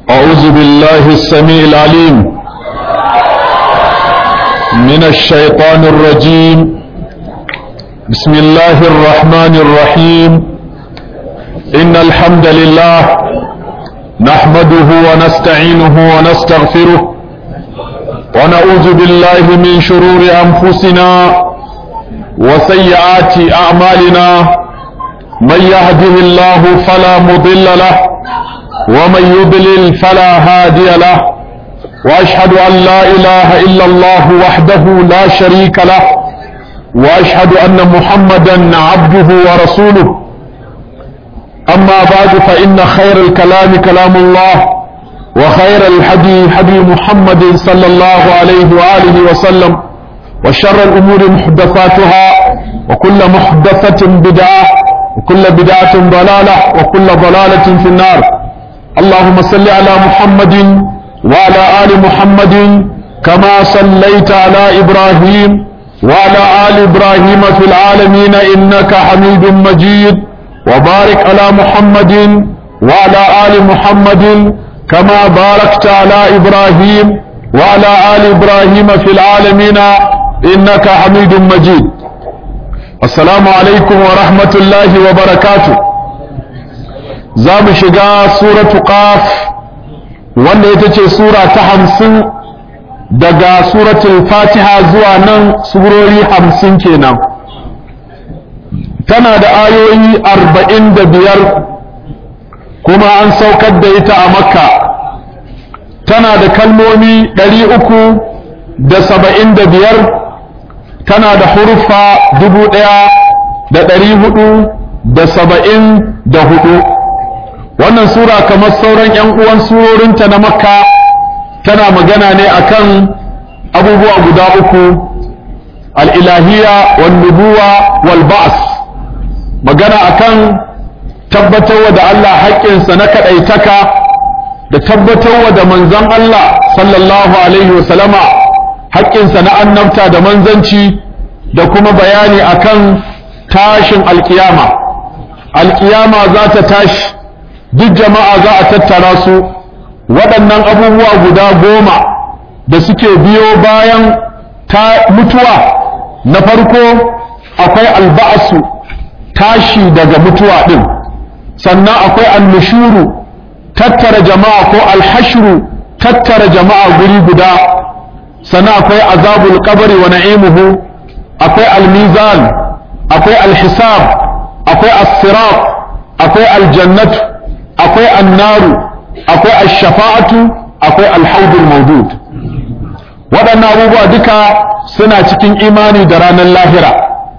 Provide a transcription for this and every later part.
أعوذ بالله السميع العليم من الشيطان الرجيم بسم الله الرحمن الرحيم إن الحمد لله نحمده ونستعينه ونستغفره ونعوذ بالله من شرور أنفسنا وسيئات أعمالنا من يهده الله فلا مضل له ومن يضلل فلا هادي له واشهد ان لا اله الا الله وحده لا شريك له واشهد ان محمدا عبده ورسوله اما بعد فان خير الكلام كلام الله وخير الحدي حدي محمد صلى الله عليه واله وسلم وشر الامور محدثاتها وكل محدثه بدعه وكل بدعه ضلاله وكل ضلاله في النار اللهم صل على محمد وعلى آل محمد كما صليت على إبراهيم وعلى آل إبراهيم في العالمين إنك حميد مجيد وبارك على محمد وعلى آل محمد كما باركت على إبراهيم وعلى آل إبراهيم في العالمين إنك حميد مجيد السلام عليكم ورحمة الله وبركاته za mu shiga suratu qaf wanda ita ce sura ta hamsin daga suratul fatiha zuwa nan surori hamsin kenan tana da ayoyi arba'in da biyar kuma an saukar da ita a makka tana da kalmomi ɗari uku da saba'in da biyar tana da huruffa dubu ɗaya da ɗari hudu da saba'in da hudu wannan sura kamar sauran 'yan uwan surorinta na makka tana magana ne akan abubuwa guda uku al'ilahiyya wal nubuwa wal ba'as magana akan tabbatarwa da Allah haƙƙinsa na kaɗaitaka da tabbatarwa da manzon Allah sallallahu alaihi wasallama haƙƙinsa na annabta da manzanci da kuma bayani akan tashin alƙiyama alƙiyama za ta tashi duk jama'a za a tattara su waɗannan abubuwa guda goma da suke biyo bayan ta mutuwa na farko akwai alba'asu tashi daga mutuwa ɗin sannan akwai annushuru tattara jama'a ko alhashru tattara jama'a guri guda sannan akwai azabul qabri wa na'imuhu akwai almizan akwai alhisab akwai as-sirat akwai aljannatu akwai annaru akwai ashafa'atu akwai alhaudul maudud waɗannan abubuwa duka suna cikin imani da ranar lahira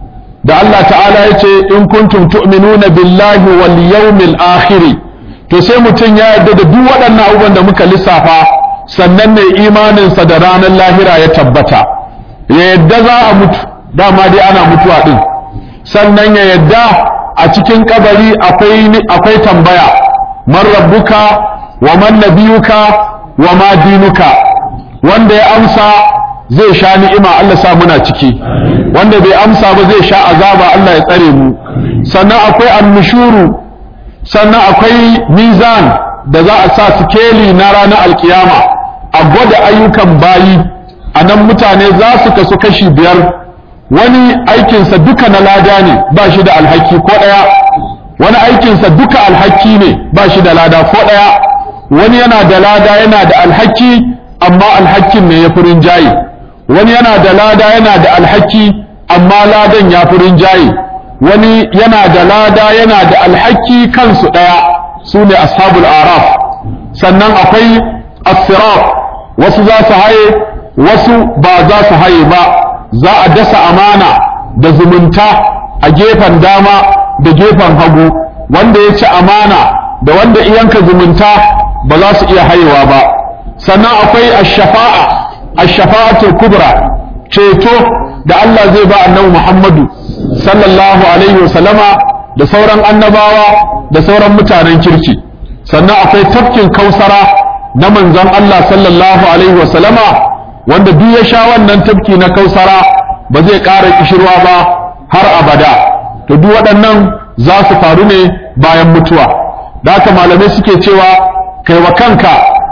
da Allah ta'ala ya ce in kuntum tu'minuna billahi wal yawmil akhir to sai mutum ya yarda da duk waɗannan abubuwan da muka lissafa sannan ne imaninsa da ranar lahira ya tabbata ya yadda za a mutu dama dai ana mutuwa din sannan ya yadda a cikin kabari akwai akwai tambaya man rabbuka wa man nabiyuka wa ma dinuka wanda ya amsa zai sha ni'ima Allah sa muna ciki wanda bai amsa ba zai sha azaba Allah ya tsare mu sannan akwai annushuru sannan akwai mizan da za a sa sikeli na ranar alkiyama a gwada ayyukan bayi a nan mutane za su kasu kashi biyar wani aikinsa duka na lada ne ba shi da alhaki ko ɗaya wani aikinsa duka alhaki ne ba shi da lada ko ɗaya wani yana da lada yana da alhaki amma alhakin ne ya fi rinjaye wani yana da lada yana da alhaki amma ladan ya fi rinjaye wani yana da lada yana da alhaki kansu ɗaya su ne ashabul araf sannan akwai asirat wasu za su haye wasu ba za su haye ba za a dasa amana da zumunta a gefen dama da gefen hagu wanda ya ci amana da wanda iyanka zumunta ba za su iya hayewa ba sannan akwai ash-shafa'a ash-shafa'atul kubra ceto da Allah zai ba annabi Muhammadu sallallahu alaihi wasallama da sauran annabawa da sauran mutanen kirki sannan akwai tafkin kausara na manzon Allah sallallahu alaihi wasallama wanda duk ya sha wannan tafki na kausara ba zai ƙara kishirwa ba har abada to duk waɗannan za su faru ne bayan mutuwa da haka malamai suke cewa kai wa kanka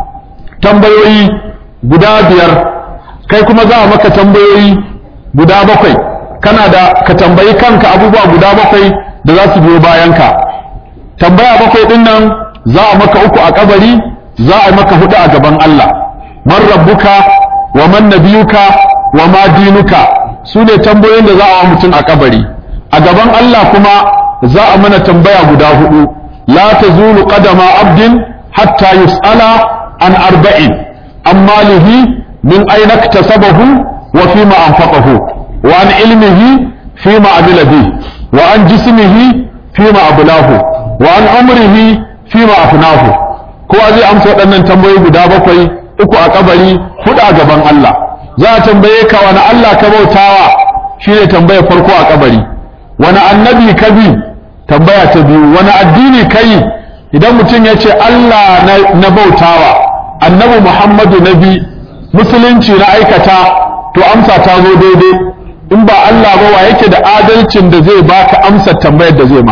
tambayoyi guda biyar kai kuma za a maka tambayoyi guda bakwai kana da ka tambayi kanka abubuwa guda bakwai da za su biyo bayanka tambaya bakwai din nan za a maka uku a kabari za a maka hudu a gaban Allah man rabbuka wa man nabiyuka wa ma dinuka su ne tambayoyin da za a wa mutum a kabari a gaban Allah kuma za a mana tambaya guda hudu la tazulu qadama abdin hatta yus'ala an arba'in an malihi min aina iktasabahu wa fima anfaqahu wa an ilmihi fima amila bi wa an jismihi fima ablahu wa an umrihi fima afnahu kowa zai amsa waɗannan tambayoyi guda bakwai uku a kabari hudu a gaban Allah za a tambaye ka wani Allah ka bautawa shine tambayar farko a kabari wani annabi ka bi tambaya ta biyu wani addini ka yi idan mutum ya ce Allah na bautawa annabi Muhammadu na bi musulunci na aikata to amsa ta zo daidai in ba Allah ba wa yake da adalcin da zai baka amsa tambayar da zai ma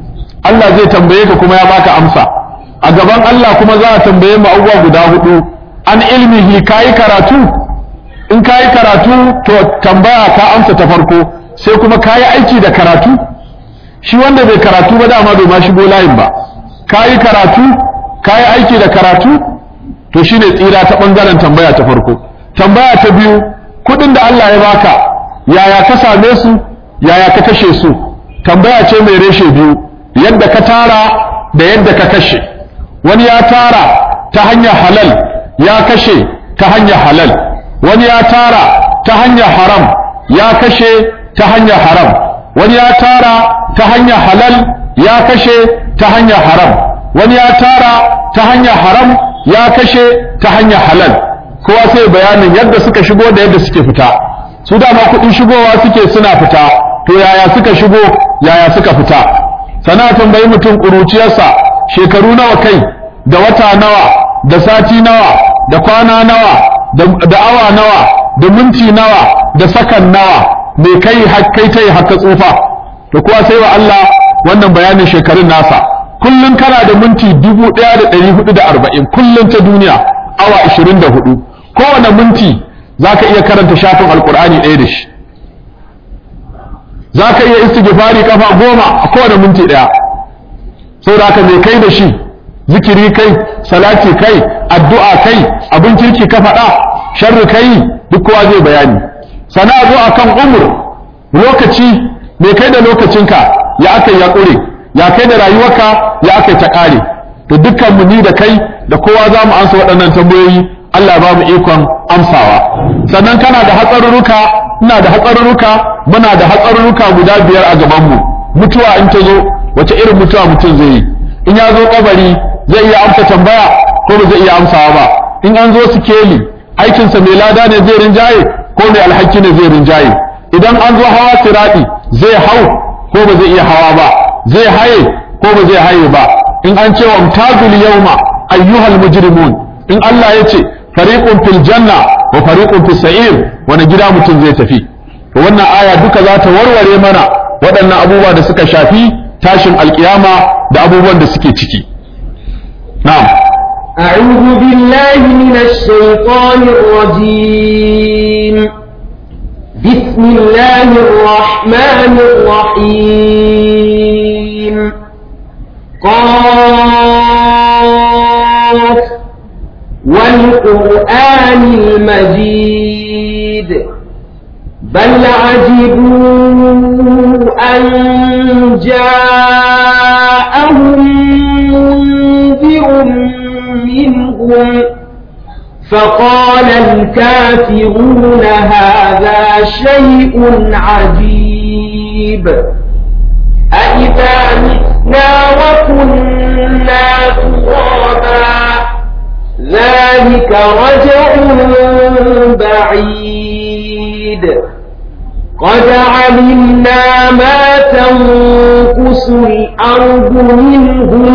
Allah zai tambaye ka kuma ya baka amsa a gaban Allah kuma za a tambaye mu abubuwa guda hudu an ilmihi kayi karatu in kayi karatu to tambaya ka amsa ta farko sai kuma kayi aiki da karatu shi wanda bai karatu ba dama bai ma shigo layin ba kayi karatu kayi aiki da karatu to shine tsira ta bangaren tambaya ta farko tambaya ta biyu kudin da Allah ya baka yaya ka same su yaya ka kashe su tambaya ce mai reshe biyu yadda ka tara da yadda ka kashe wani ya tara ta hanyar halal ya kashe ta hanyar halal wani ya tara ta hanyar haram ya kashe ta hanyar haram wani ya tara ta hanyar halal ya kashe ta hanyar haram wani ya tara ta hanyar haram ya kashe ta hanyar halal kowa sai bayanin yadda suka shigo da yadda suke fita su dama kuɗin shigowa suke suna fita to yaya suka shigo yaya suka fita sana tambayi mutum ƙuruciyarsa shekaru nawa kai da wata nawa da sati nawa da kwana nawa da awa nawa da minti nawa da sakan nawa me kai kai ta yi haka tsufa to kuwa sai wa Allah wannan bayanin shekarun nasa kullum kana da minti dubu ɗaya da ɗari hudu da arba'in kullum ta duniya awa ashirin da hudu kowane minti za ka iya karanta shafin alkur'ani ɗaya da shi za ka iya istighfari kafa goma a kowane minti ɗaya saboda haka me kai da shi zikiri kai salati kai addu'a kai abin kirki ka faɗa sharri kai duk kowa zai bayani sana zo akan umur lokaci me kai da lokacinka ya aka ya ƙure ya kai da rayuwarka ya aka ta ƙare to dukkan mu ni da kai da kowa za mu ansa waɗannan tambayoyi Allah ba mu ikon amsawa sannan kana da hatsarurruka ina da hatsarurruka muna da hatsarurruka guda biyar a gaban mu mutuwa in ta zo wace irin mutuwa mutum zai yi in ya zo kabari zai iya amsa tambaya ko ba zai iya amsawa ba in an zo sikeli aikinsa mai lada ne zai rinjaye ko mai alhaki ne zai rinjaye idan an zo hawa sirati zai hau ko ba zai iya hawa ba zai haye ko ba zai haye ba in an ce wa mtazul yawma ayyuhal mujrimun in Allah ya ce fariqun fil janna wa fariqun fis sa'ir wani gida mutum zai tafi to wannan aya duka za ta warware mana waɗannan abubuwa da suka shafi tashin alkiyama da abubuwan da suke ciki na'am أعوذ بالله من الشيطان الرجيم بسم الله الرحمن الرحيم قاف والقرآن المجيد بل عجبوا أن جاءهم منذر منهم فقال الكافرون هذا شيء عجيب أإذا متنا وكنا ترابا ذلك رجع بعيد قد علمنا ما تنقص الأرض منهم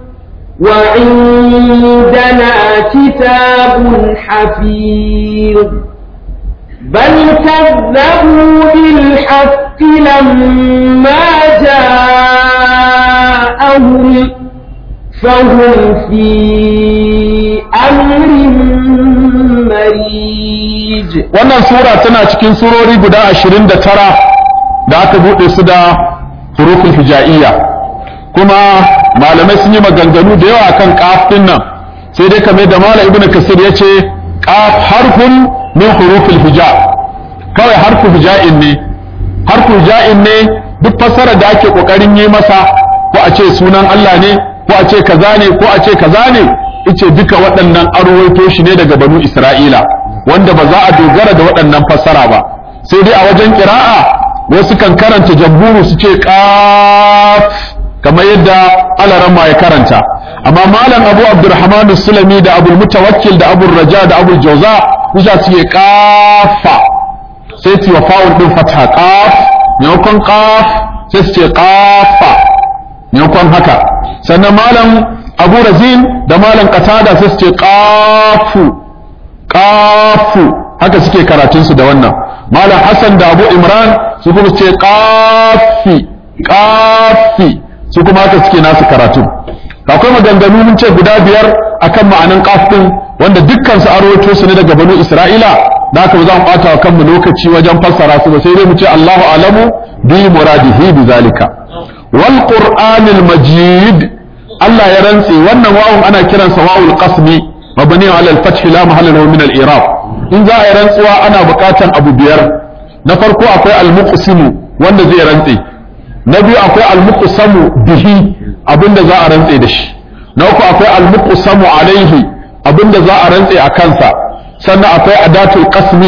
وعندنا كتاب حفيظ بل كذبوا بالحق لما جاءهم فهم في أمر wannan sura tana cikin surori guda ashirin da tara da aka buɗe su da hurufin hija'iyya kuma malamai sun yi maganganu da yawa kan ƙaf ɗin nan sai dai kamar da malam ibnu kasir ya ce ƙaf harfun min hurufin hija kawai harfu hija'in ne harfu hija'in ne duk fassarar da ake ƙoƙarin yi masa ko a ce sunan Allah ne ko a ce kaza ne ko a ce kaza ne ice duka waɗannan arwaito shi ne daga banu Isra'ila wanda ba za a dogara da waɗannan fassara ba sai dai a wajen ƙira'a wasu kan karanta jamburu su ce ƙaf kamar yadda alaramma ya karanta amma malam abu abdurrahman sulami da abu mutawakkil da abu raja da abu jauza kusa su ke ƙafa sai su yi fa'ul ɗin fata ƙaf maimakon ƙaf sai su ce ƙafa maimakon haka sannan malam abu razin da malam qatada sai su ce qafu qafu haka suke karatunsu da wannan malam hassan da abu imran su kuma su ce qafi qafi su kuma haka suke nasu karatu akwai maganganu mun ce guda biyar akan ma'anan qaf din wanda dukkan su arwato su ne daga banu isra'ila da haka ba za mu bata wa kanmu lokaci wajen fassara su ba sai dai mu ce Allahu alamu bi muradihi bi zalika wal qur'anil majid Allah ya rantse wannan wawun ana kiransa wawul qasmi mabni ala al-fath la mahalla lahu min al-i'rab in za a yi rantsuwa ana buƙatan abu biyar na farko akwai al-muqsimu wanda zai rantse na biyu akwai al-muqsamu bihi abinda za a rantse da shi na uku akwai al-muqsamu alaihi abinda za a rantse a kansa sannan akwai adatul qasmi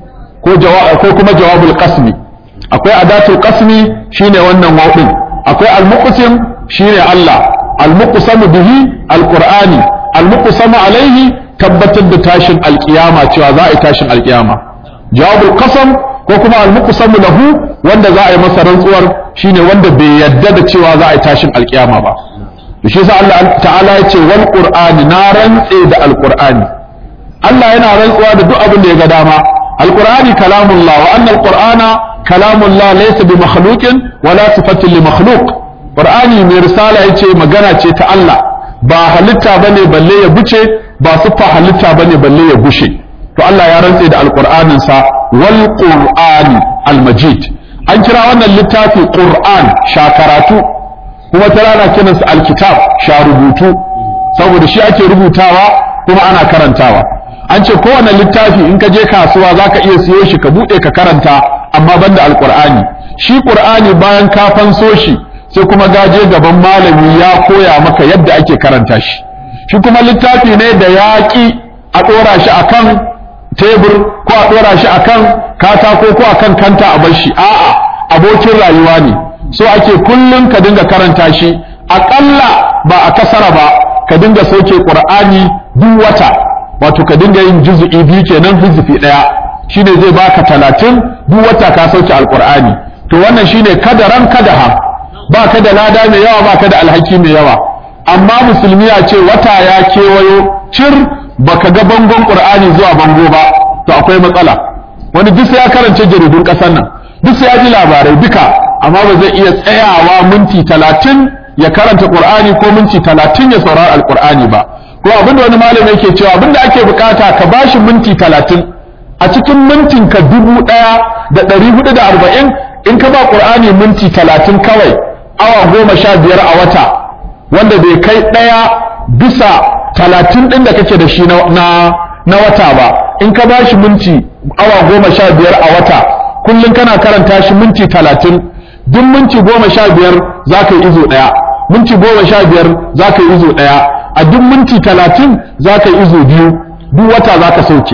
ko ko kuma jawabul qasmi akwai adatul qasmi shine wannan wawun akwai al-muqsim shine Allah المقسم به القرآن المقسم عليه tabbatar da tashin alkiyama cewa za a yi tashin alkiyama jawabul qasam ko kuma almuqsamu lahu wanda za a yi masa rantsuwar shine wanda bai yadda da cewa za a yi tashin alkiyama ba shi yasa Allah ta'ala ya ce wal qur'ani na rantse da alqur'ani Allah yana rantsuwa da duk abin da ya ga dama alqur'ani kalamullah wa anna alqur'ana kalamullah laysa bi makhluqin wala sifatin li makhluq Qur'ani mai risala ya ce magana ce ta Allah ba halitta bane balle ya buce ba siffa halitta bane balle ya gushe to Allah ya rantse da alqur'anin sa wal qur'ani al-majid an kira wannan littafi qur'an shakaratu kuma ta rana kiran sa alkitab sha rubutu saboda shi ake rubutawa kuma ana karantawa an ce kowane littafi in ka je kasuwa zaka iya siyo shi ka bude ka karanta amma banda alqur'ani shi qur'ani bayan ka fanso shi sai kuma gaje gaban malami ya koya maka yadda ake karanta shi shi kuma littafi ne da yaƙi a ɗora shi akan tebur ko a ɗora shi akan katako ko akan kanta a bar shi a'a abokin rayuwa ne so ake kullum ka dinga karanta shi aƙalla ba a kasara ba ka dinga sauke ƙur'ani duk wata wato ka dinga yin juzu'i biyu kenan hizifi ɗaya shine zai baka talatin duk wata ka sauke alƙur'ani to wannan shine kadaran kadaha ba ka da lada mai yawa ba ka da alhaki mai yawa amma musulmi ya ce wata ya kewayo cir baka ga bangon qur'ani zuwa bango ba to akwai matsala wani duk sai ya karance jaridun kasar nan duk sai ya ji labarai duka amma ba zai iya tsayawa minti talatin ya karanta qur'ani ko minti talatin ya saurari alqur'ani ba ko abinda wani malami yake cewa abinda ake bukata ka bashi minti talatin a cikin mintin ka dubu ɗaya da ɗari hudu da arba'in in ka ba qur'ani minti talatin kawai awa goma sha biyar a wata wanda bai kai ɗaya bisa talatin ɗin da kake da shi na, na, wata ba in ka ba shi minti awa goma sha biyar a wata kullum kana karanta shi minti talatin duk minti goma sha biyar za ka yi izo ɗaya minti goma sha biyar za ka yi izo ɗaya a duk minti talatin za ka yi izo biyu duk wata za ka sauke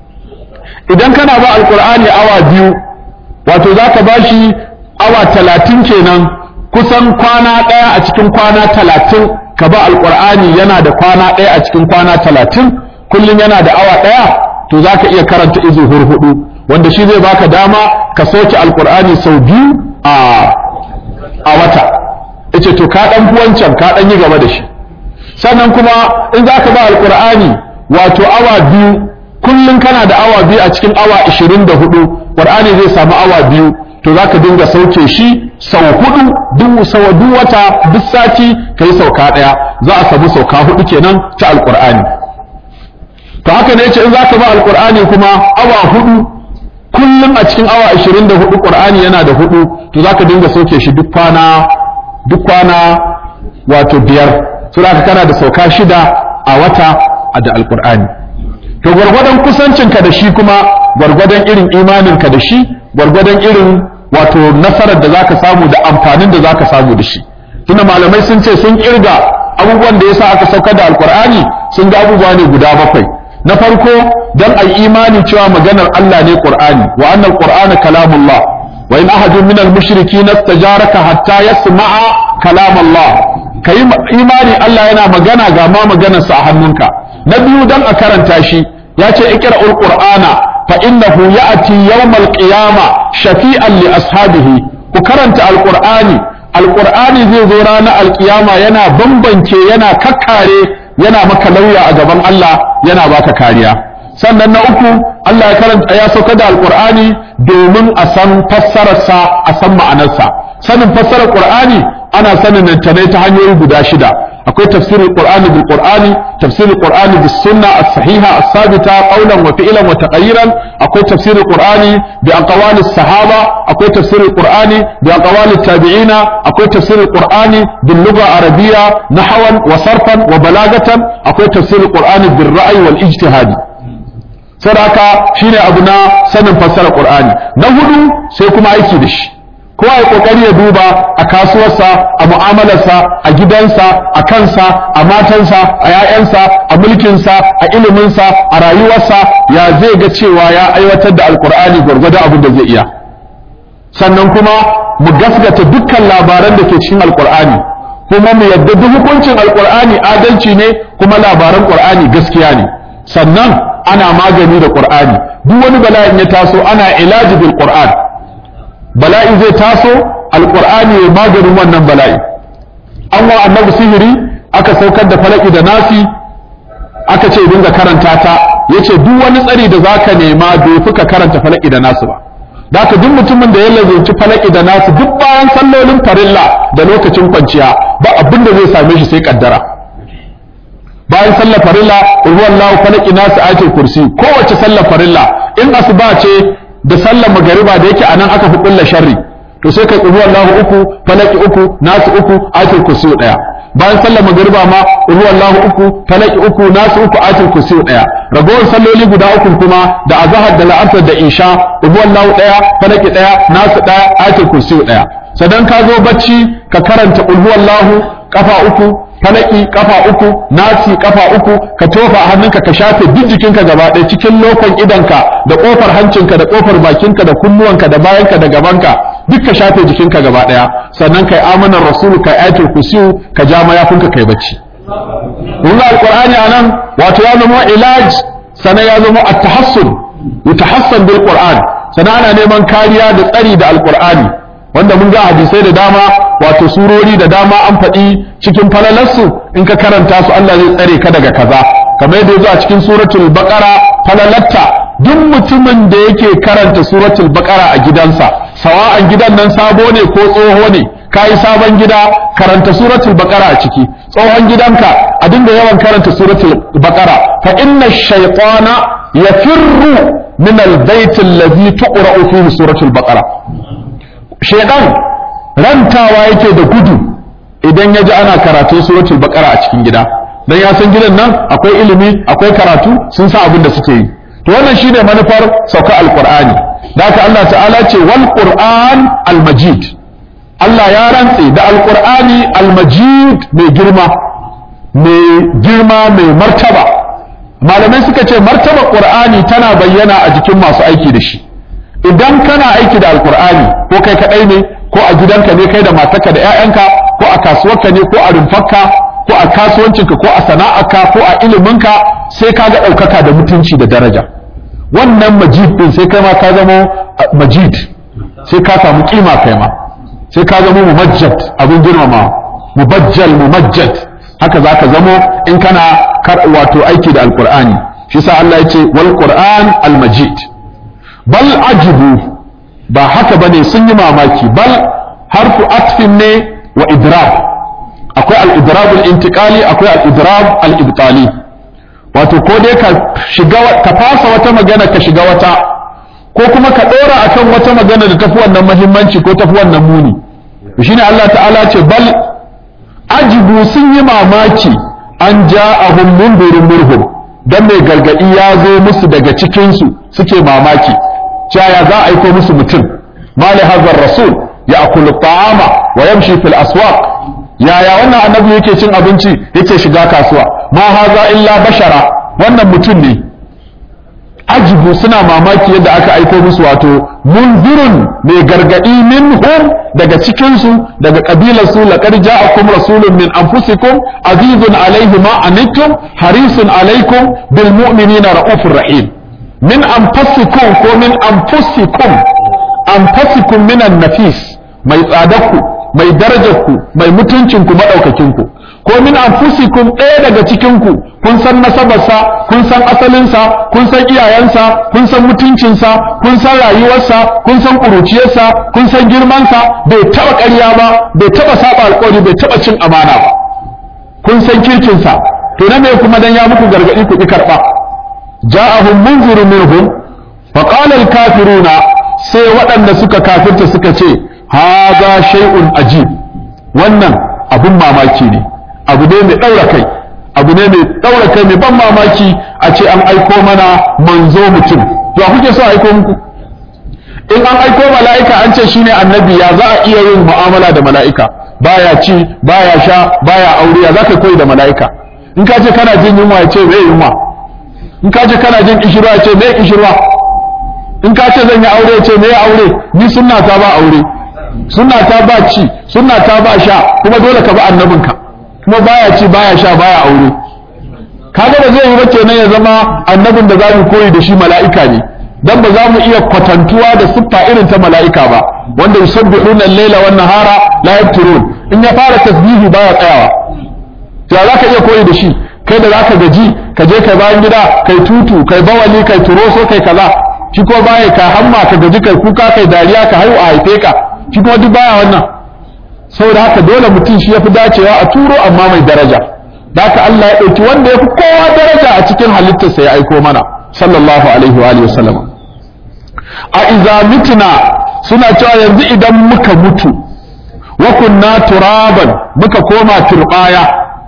idan kana ba alkur'ani awa biyu wato za ka ba shi awa talatin kenan kusan kwana ɗaya a cikin kwana talatin ka ba alƙur'ani yana da kwana ɗaya a cikin kwana talatin kullum yana da awa ɗaya to za ka iya karanta izu hurhudu wanda shi zai baka dama ka soke alƙur'ani sau biyu a a wata yace to ka ɗan fi wancan ka ɗan yi gaba da shi sannan kuma in za ka ba alƙur'ani wato awa biyu kullum kana da awa biyu a cikin awa ishirin da hudu ƙur'ani zai samu awa biyu to za ka dinga sauke shi sau hudu duk sau duk wata duk sati ka yi sauka ɗaya za a samu sauka hudu kenan ta alƙur'ani to haka ne yace in zaka ba alqur'ani kuma awa hudu kullum a cikin awa 24 qur'ani yana da hudu to zaka dinga soke shi duk kwana duk kwana wato biyar so zaka kana da sauka shida a wata da alqur'ani to gwargwadon kusancinka da shi kuma gwargwadon irin imaninka da shi gwargwadon irin wato nasarar da zaka samu da amfanin da zaka samu da shi tunda malamai sun ce sun kirga abubuwan da yasa aka saukar da alqur'ani sun ga abubuwa ne guda bakwai na farko dan ai imani cewa maganar Allah ne qur'ani wa annal qur'ana kalamullah wa in ahadun minal mushrikin istajaraka hatta yasma'a kalamullah kai imani Allah yana magana ga ma maganarsa a hannunka na biyu dan a karanta shi ya ce iqra'ul qur'ana fa innahu ya'ti yawmal qiyama shafi'an li ashabihi ku karanta alqur'ani alqur'ani zai zo ranar alqiyama yana bambance yana kakkare yana maka lauya a gaban Allah yana baka kariya sannan na uku Allah ya karanta ya sauka da alqur'ani domin a san fassararsa a san ma'anarsa sanin fassarar qur'ani ana sanin ta ne ta hanyoyi guda shida akwai tafsirin qur'ani bil qur'ani tafsirin qur'ani bis sunna as-sahiha as-sabita qawlan wa fi'lan wa taqayyiran akwai tafsirin qur'ani bi aqwali sahaba akwai tafsirin qur'ani bi aqwali tabi'ina akwai tafsirin qur'ani bil lugha arabiyya nahwan wa sarfan wa balagatan akwai tafsirin qur'ani bil ra'yi wal ijtihadi sadaka shine abu na sanin fassara qur'ani na hudu sai kuma aiki da shi kowa ya kokari ya duba a kasuwarsa a mu'amalarsa a gidansa a kansa a matansa a 'ya'yansa a mulkinsa a iliminsa a rayuwarsa ya zai ga cewa ya aiwatar da alkur'ani gwargwado abin da zai iya sannan kuma mu gasgata dukkan labaran da ke cikin alkur'ani kuma mu yadda duk hukuncin alkur'ani adalci ne kuma labaran qur'ani gaskiya ne sannan ana magani da qur'ani duk wani bala'in ya taso ana ilaji bil qur'an bala'i zai taso alqur'ani ya maganin wannan bala'i an wa annabi sihiri aka saukar da falaki da nasi aka ce dinga karanta ta yace duk wani tsari da zaka nema bai fi ka karanta falaki da nasu ba Daka duk mutumin da ya lazunci falaki da nasu duk bayan sallolin farilla da lokacin kwanciya ba abin da zai same shi sai kaddara bayan sallar farilla ruwan falaki nasu ayatul kursi kowace sallar farilla in asuba ce da sallar magariba da yake anan aka fi kulla sharri to sai kai ruwan lahu uku falaki uku nasu uku ayatul kursi daya bayan sallar magariba ma ruwan lahu uku falaki uku nasu uku ayatul kursi daya ragowar salloli guda uku kuma da azhar da la'asar da isha ruwan lahu daya falaki daya nasu daya ayatul kursi daya sadan ka zo bacci ka karanta ruwan lahu kafa uku falaki kafa uku nasi kafa uku ka tofa a hannunka ka shafe duk jikinka gaba ɗaya cikin lokon idanka da kofar hancinka da kofar bakinka da kunnuwanka da bayanka da gabanka duk ka shafe jikinka gaba ɗaya sannan kai amanar rasulu kai ayatul kursiyu ka ja mayafinka kai bacci kun ga alqur'ani anan wato ya zama ilaj sannan ya zama at-tahassun yutahassan bil qur'an sannan ana neman kariya da tsari da alqur'ani wanda mun ga hadisai da dama wato surori da dama an faɗi cikin falalarsu in ka karanta su Allah zai tsare ka daga kaza kamar yadda yazo a cikin suratul baqara falalatta duk mutumin da yake karanta suratul baqara a gidansa sawa'an gidan nan sabo ne ko tsoho ne kai sabon gida karanta suratul baqara a ciki tsohon gidanka a dinga yawan karanta suratul baqara fa inna shaytana yafirru min al-bayt alladhi tuqra'u fihi suratul baqara shaytan rantawa yake da gudu idan ya ji ana karatun suratul baqara a cikin gida dan ya san gidan nan akwai ilimi akwai karatu sun san abin da suke yi to wannan shine manufar sauka alqur'ani da haka Allah ta'ala ce wal qur'an al majid Allah ya rantse da alqur'ani al majid mai girma mai girma mai martaba malamai suka ce martaba qur'ani tana bayyana a jikin masu aiki da shi idan kana aiki da alqur'ani ko kai kadai ne ko a gidanka ne kai da matarka da 'ya'yanka ko a kasuwarka ne ko a rumfarka ko a kasuwancinka ko a sana'arka ko a iliminka sai ka ga ɗaukaka da mutunci da daraja wannan majid din sai kai ma ka zama majid sai ka samu kima kai ma sai ka zama mumajjad abin girmama mubajjal mumajjad haka za ka zamo in kana wato aiki da alqur'ani shi sa Allah ya ce wal qur'an al majid bal ajibu ba haka bane sun yi mamaki bal harfu atfin ne wa idrab akwai al-idrab al-intiqali akwai al-idrab al-ibtali wato ko dai ka shiga ka fasa wata magana ka shiga wata ko kuma ka ɗora akan wata magana da tafi wannan muhimmanci ko tafi wannan muni shine Allah ta'ala ce bal ajibu sun yi mamaki an ja'ahum mundirun murhum dan mai gargadi ya zo musu daga cikin su suke mamaki cewa za a aiko musu mutum mali hazar rasul ya akulu ta'ama wa yamshi fil aswaq yaya wannan annabi yake cin abinci yake shiga kasuwa ma haza illa bashara wannan mutum ne ajibu suna mamaki yadda aka aiko musu wato munzirun mai gargadi minhum daga cikinsu daga kabilarsu laqad ja'akum rasulun min anfusikum azizun alaihi ma anittum harisun alaikum bil mu'minina raufur rahim min anfusikum ko min anfusikum anfusikum minan nafis mai tsadarku mai darajarku mai mutuncinku maɗaukakinku ko min anfusikum ɗaya daga cikinku kun san nasabarsa kun san asalinsa kun san iyayensa kun san mutuncinsa kun san rayuwarsa kun san ƙuruciyarsa kun san girmansa bai taɓa ƙarya ba bai taɓa saba alƙawari bai taɓa cin amana ba kun san kirkinsa to na me kuma dan ya muku gargaɗi ku ƙi karɓa ja'ahum munzirun minhum faqala al-kafiruna sai waɗanda suka kafirta suka ce haza shay'un ajib wannan abun mamaki ne abu ne mai ɗaura kai abu ne mai ɗaura kai mai ban mamaki a ce an aiko mana manzo mutum to a kuke so aiko muku in an aiko mala'ika an ce shine annabi ya za a iya yin mu'amala da mala'ika baya ci baya sha baya aure ya za ka koyi da mala'ika in ka ce kana jin yunwa ya ce me yunwa in ka ce kana jin kishirwa ya ce me kishirwa in ka ce zan yi aure ya ce me aure ni sunna ta ba aure sunna ta ba ci sunna ta ba sha kuma dole ka bi annabinka kuma baya ci baya sha baya aure kaga da zai yi ba kenan ya zama annabin da zamu koyi da shi mala'ika ne dan ba za mu iya kwatantuwa da siffa irin ta mala'ika ba wanda yusabbihuna al-laila wan nahara la yafturun in ya fara tasbihi baya tsayawa to za ka iya koyi da shi kai da zaka gaji ka je kai bayan gida kai tutu kai bawali kai turoso kai kaza shi ko baya ka hamma ka gaji kai kuka kai dariya ka haihu a haife ka shi kuma duk baya wannan saboda haka dole mutum shi yafi dacewa a turo amma mai daraja da haka Allah ya ɗauki wanda ya fi kowa daraja a cikin halittarsa ya aiko mana sallallahu alaihi wa alihi wasallam a iza mitna suna cewa yanzu idan muka mutu wa kunna turaban muka koma turbaya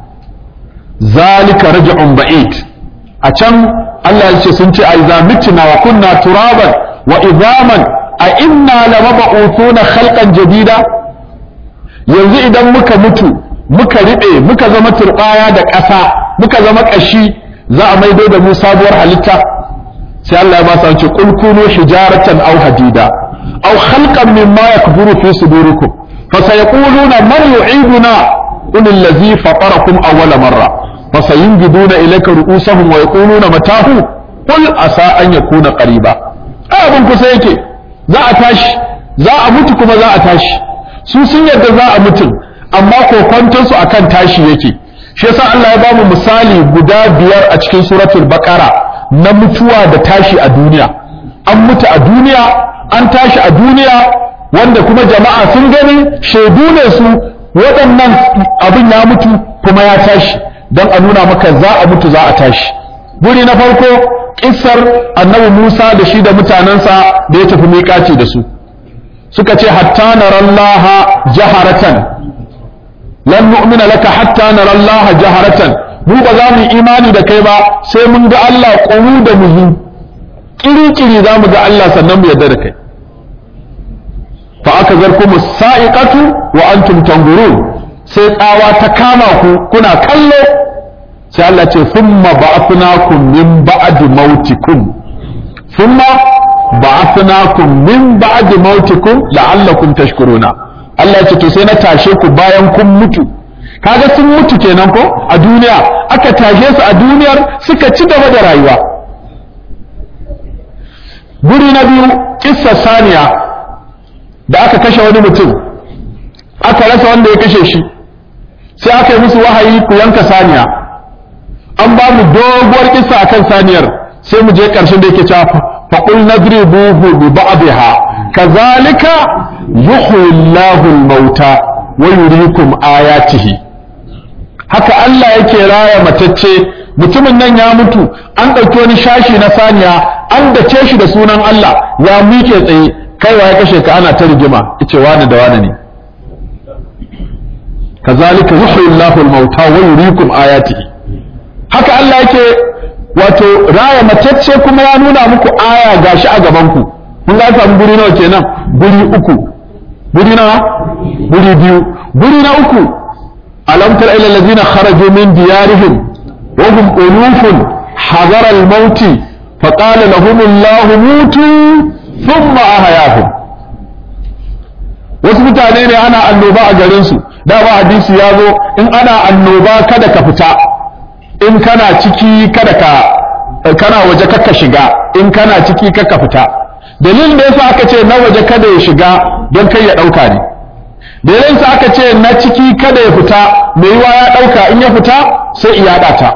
zalika raj'un ba'id a can Allah ya ce sun ce a iza mitna wa kunna turaban wa idaman a inna lamab'uthuna khalqan jadida yanzu idan muka mutu muka riɓe muka zama turɓaya da ƙasa muka zama ƙashi za a maido da mu sabuwar halitta sai Allah ya ba su ce qul kunu hijaratan aw hadida aw khalqan mimma yakburu fi sudurikum fa sayaquluna man yu'iduna qul allazi fatarakum awwala marra fa sayunjiduna ilayka ru'usahum wa yaquluna matahu qul asa an yakuna qariba abin kusa yake za a tashi za a mutu kuma za a tashi su sun yadda za a mutum amma kokwantonsu akan tashi yake shi yasa Allah ya bamu misali guda biyar a cikin suratul baqara na mutuwa da tashi a duniya an mutu a duniya an tashi a duniya wanda kuma jama'a sun gani shaidu ne su waɗannan abin ya mutu kuma ya tashi don a nuna maka za a mutu za a tashi guri na farko kissar annabi Musa da shi da mutanensa da ya tafi miƙaci da su suka ce hatta narallaha jaharatan lan nu'mina laka hatta narallaha jaharatan mu ba za mu yi imani da kai ba sai mun ga Allah ƙuru da muhi kiri-kiri za mu ga Allah sannan mu yarda da kai fa aka zarku sa'iqatu wa antum tanzurun sai tsawa ta kama ku kuna kallo sai Allah ce thumma ba'athnakum min ba'di mautikum thumma ba'athnakum min ba'di mautikum la'allakum tashkuruna Allah ya ce to sai na tashe ku bayan kun mutu kaga sun mutu kenan ko a duniya aka tashe su a duniyar suka ci gaba da rayuwa guri na biyu kissa saniya da aka kashe wani mutum aka rasa wanda ya kashe shi sai aka yi musu wahayi ku yanka saniya an ba mu doguwar kissa akan saniyar sai mu je ƙarshen da yake cewa faqul nadribuhu bi ba'dihha kazalika yuhyi Allahu al-mauta wa yuriikum ayatihi haka Allah yake raya matacce mutumin nan ya mutu an ɗauki wani shashi na saniya an dace shi da sunan Allah ya miƙe tsaye kai ya kashe ka ana ta rigima yace wani da wani ne kazalika yuhyi Allahu al-mauta wa yuriikum ayatihi haka Allah yake wato raya matacce kuma ya nuna muku aya gashi a gaban ku mun ga samu guri nawa kenan guri uku guri nawa guri biyu guri na uku alam tara ila allazina kharaju min diyarihim wa hum ulufun hadara al-maut fa qala lahum Allah mutu thumma ahyahum wasu mutane ne ana annoba a garin su da ba hadisi ya zo in ana annoba kada ka fita in kana ciki kada ka kana waje kakka shiga in kana ciki kakka fita dalilin da yasa aka ce na waje kada ya shiga don kai ya dauka ne dalilin sa aka ce na ciki kada ya fita mai yiwa ya dauka in ya fita sai iya ta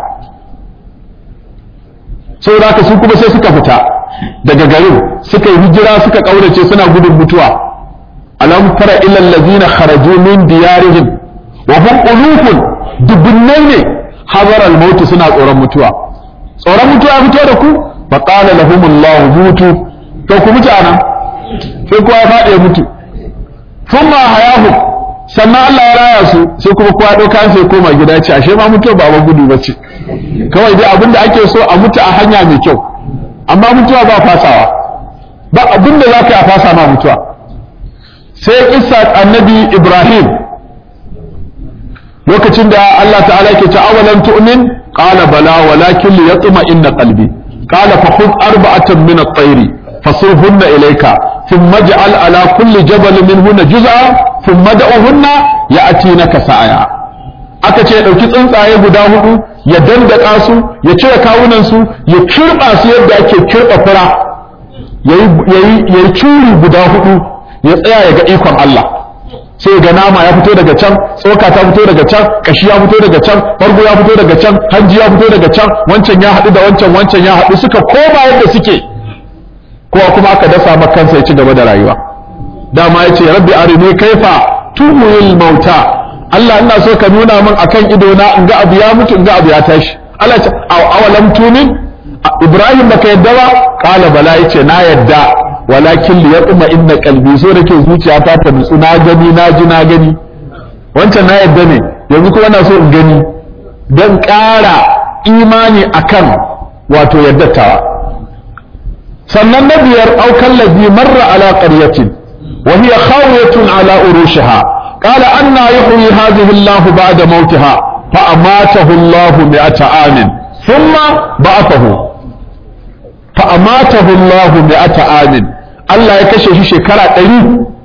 saboda haka su kuma sai suka fita daga garin suka yi hijira suka kaurace suna gudun mutuwa alam tara ila allazina kharaju min diyarihim wa hum ulufun dubunnai ne hazar al suna tsoron mutuwa tsoron mutuwa fito da ku fa qala lahum allah mutu to ku mutu anan sai kowa ya faɗi ya mutu thumma hayahu sannan Allah ya raya su sai kuma kowa ɗauka sai koma gida ce ashe ma mutuwa ba ba gudu bace kawai dai abinda ake so a mutu a hanya mai kyau amma mutuwa ba fasawa ba abinda za ka yi a fasa ma mutuwa sai kissa annabi Ibrahim lokacin da Allah ta'ala ke ce awalan tu'min qala bala walakin liyatma inna qalbi qala fa khudh arba'atan min at-tayri fasurhunna ilayka thumma ij'al ala kulli jabal minhunna juz'a thumma da'uhunna ya'tinaka sa'aya aka ce dauki tsuntsaye guda hudu ya dandaka su ya cire kawunan su ya kirba su yadda ake kirba fura yayi yayi yayi curi guda hudu ya tsaya ya ga ikon Allah sai ga nama ya fito daga can tsoka ta fito daga can kashi ya fito daga can farko ya fito daga can hanji ya fito daga can wancan ya haɗu da wancan wancan ya haɗu suka koma yadda suke kowa kuma aka dasa maka kansa ya ci gaba da rayuwa dama ya ce rabbi arini kaifa tuhuyil mauta Allah ina so ka nuna min akan ido na in ga abu ya mutu in ga abu ya tashi Allah ce awalam tumin Ibrahim baka yadda ba kala bala yace na yadda walakin li yaqma inna qalbi so da ke zuciya ta ta nutsu na gani na ji na gani wancan na yadda ne yanzu kuma na so in gani don ƙara imani akan wato yaddatawa sannan na biyar aukan ladhi marra ala qaryatin wa hiya khawiyatun ala urushiha qala anna yuhyi hadhihi Allah ba'da mautiha fa amatahu Allah mi'ata amin thumma ba'athahu fa amatahu Allah mi'ata amin Allah ya kashe shi shekara ɗari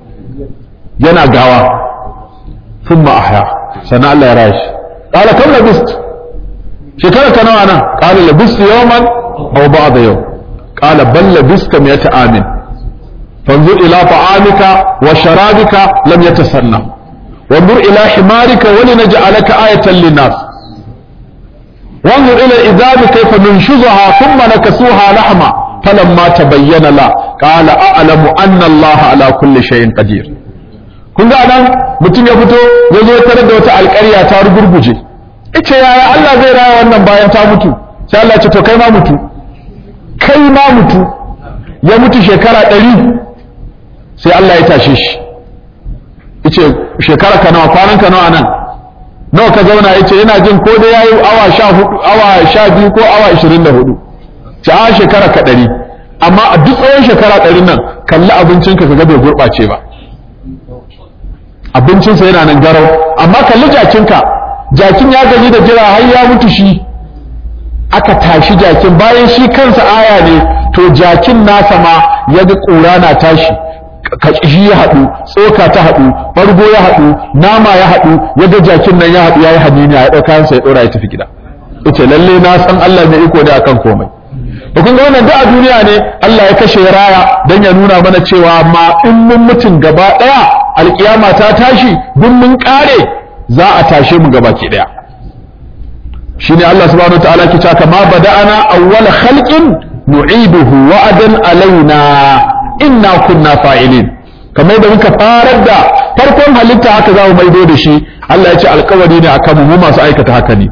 yana gawa sun ma'ahya sannan Allah ya raya shi ƙala kam labist shekara ka nawa nan ƙala labist yawman aw ba'da yau ƙala bal labista miyata amin fanzur ila ta'amika wa sharabika lam yatasanna wanzur ila himarika wa linaj'alaka ayatan linnas وانظر إلى الإذاب كيف ننشزها ثم نكسوها لحما فلما تبين لا قال أعلم أن الله على كل شيء قدير kun ga nan mutum ya fito ya zo tare da wata alƙarya ta rugurguje ita yaya Allah zai raya wannan bayan ta mutu sai Allah ce to kai ma mutu kai ma mutu ya mutu shekara ɗari sai Allah ya tashe shi yace shekara ka nawa kwanan ka nawa nan nawa ka zauna yace yana jin ko da yayi awa 14 awa 12 ko awa 24 ci a shekara ka ɗari amma a duk tsawon shekara ɗari nan kalli abincinka ka ga bai gurɓace ba abincinsa yana nan garau amma kalli jakinka jakin ya gaji da jira har ya mutu shi aka tashi jakin bayan shi kansa aya ne to jakin nasa ma ya ga ƙura na tashi kashi ya haɗu tsoka ta haɗu ɓargo ya haɗu nama ya haɗu ya ga jakin nan ya haɗu ya yi haniniya ya ɗauka kansa ya ɗora ya tafi gida ita lalle na san Allah mai iko da akan komai da kun ga wannan da a duniya ne Allah ya kashe raya don ya nuna mana cewa ma in mun mutum gaba ɗaya alkiyama ta tashi duk mun ƙare za a tashe mu gaba ki ɗaya shine Allah subhanahu wataala ke cewa kama bada'ana awwala khalqin nu'iduhu wa'adan alaina inna kunna fa'ilin kamar da muka farar da farkon halitta haka za mu maido da shi Allah ya ce alkawari ne akan mu masu aikata haka ne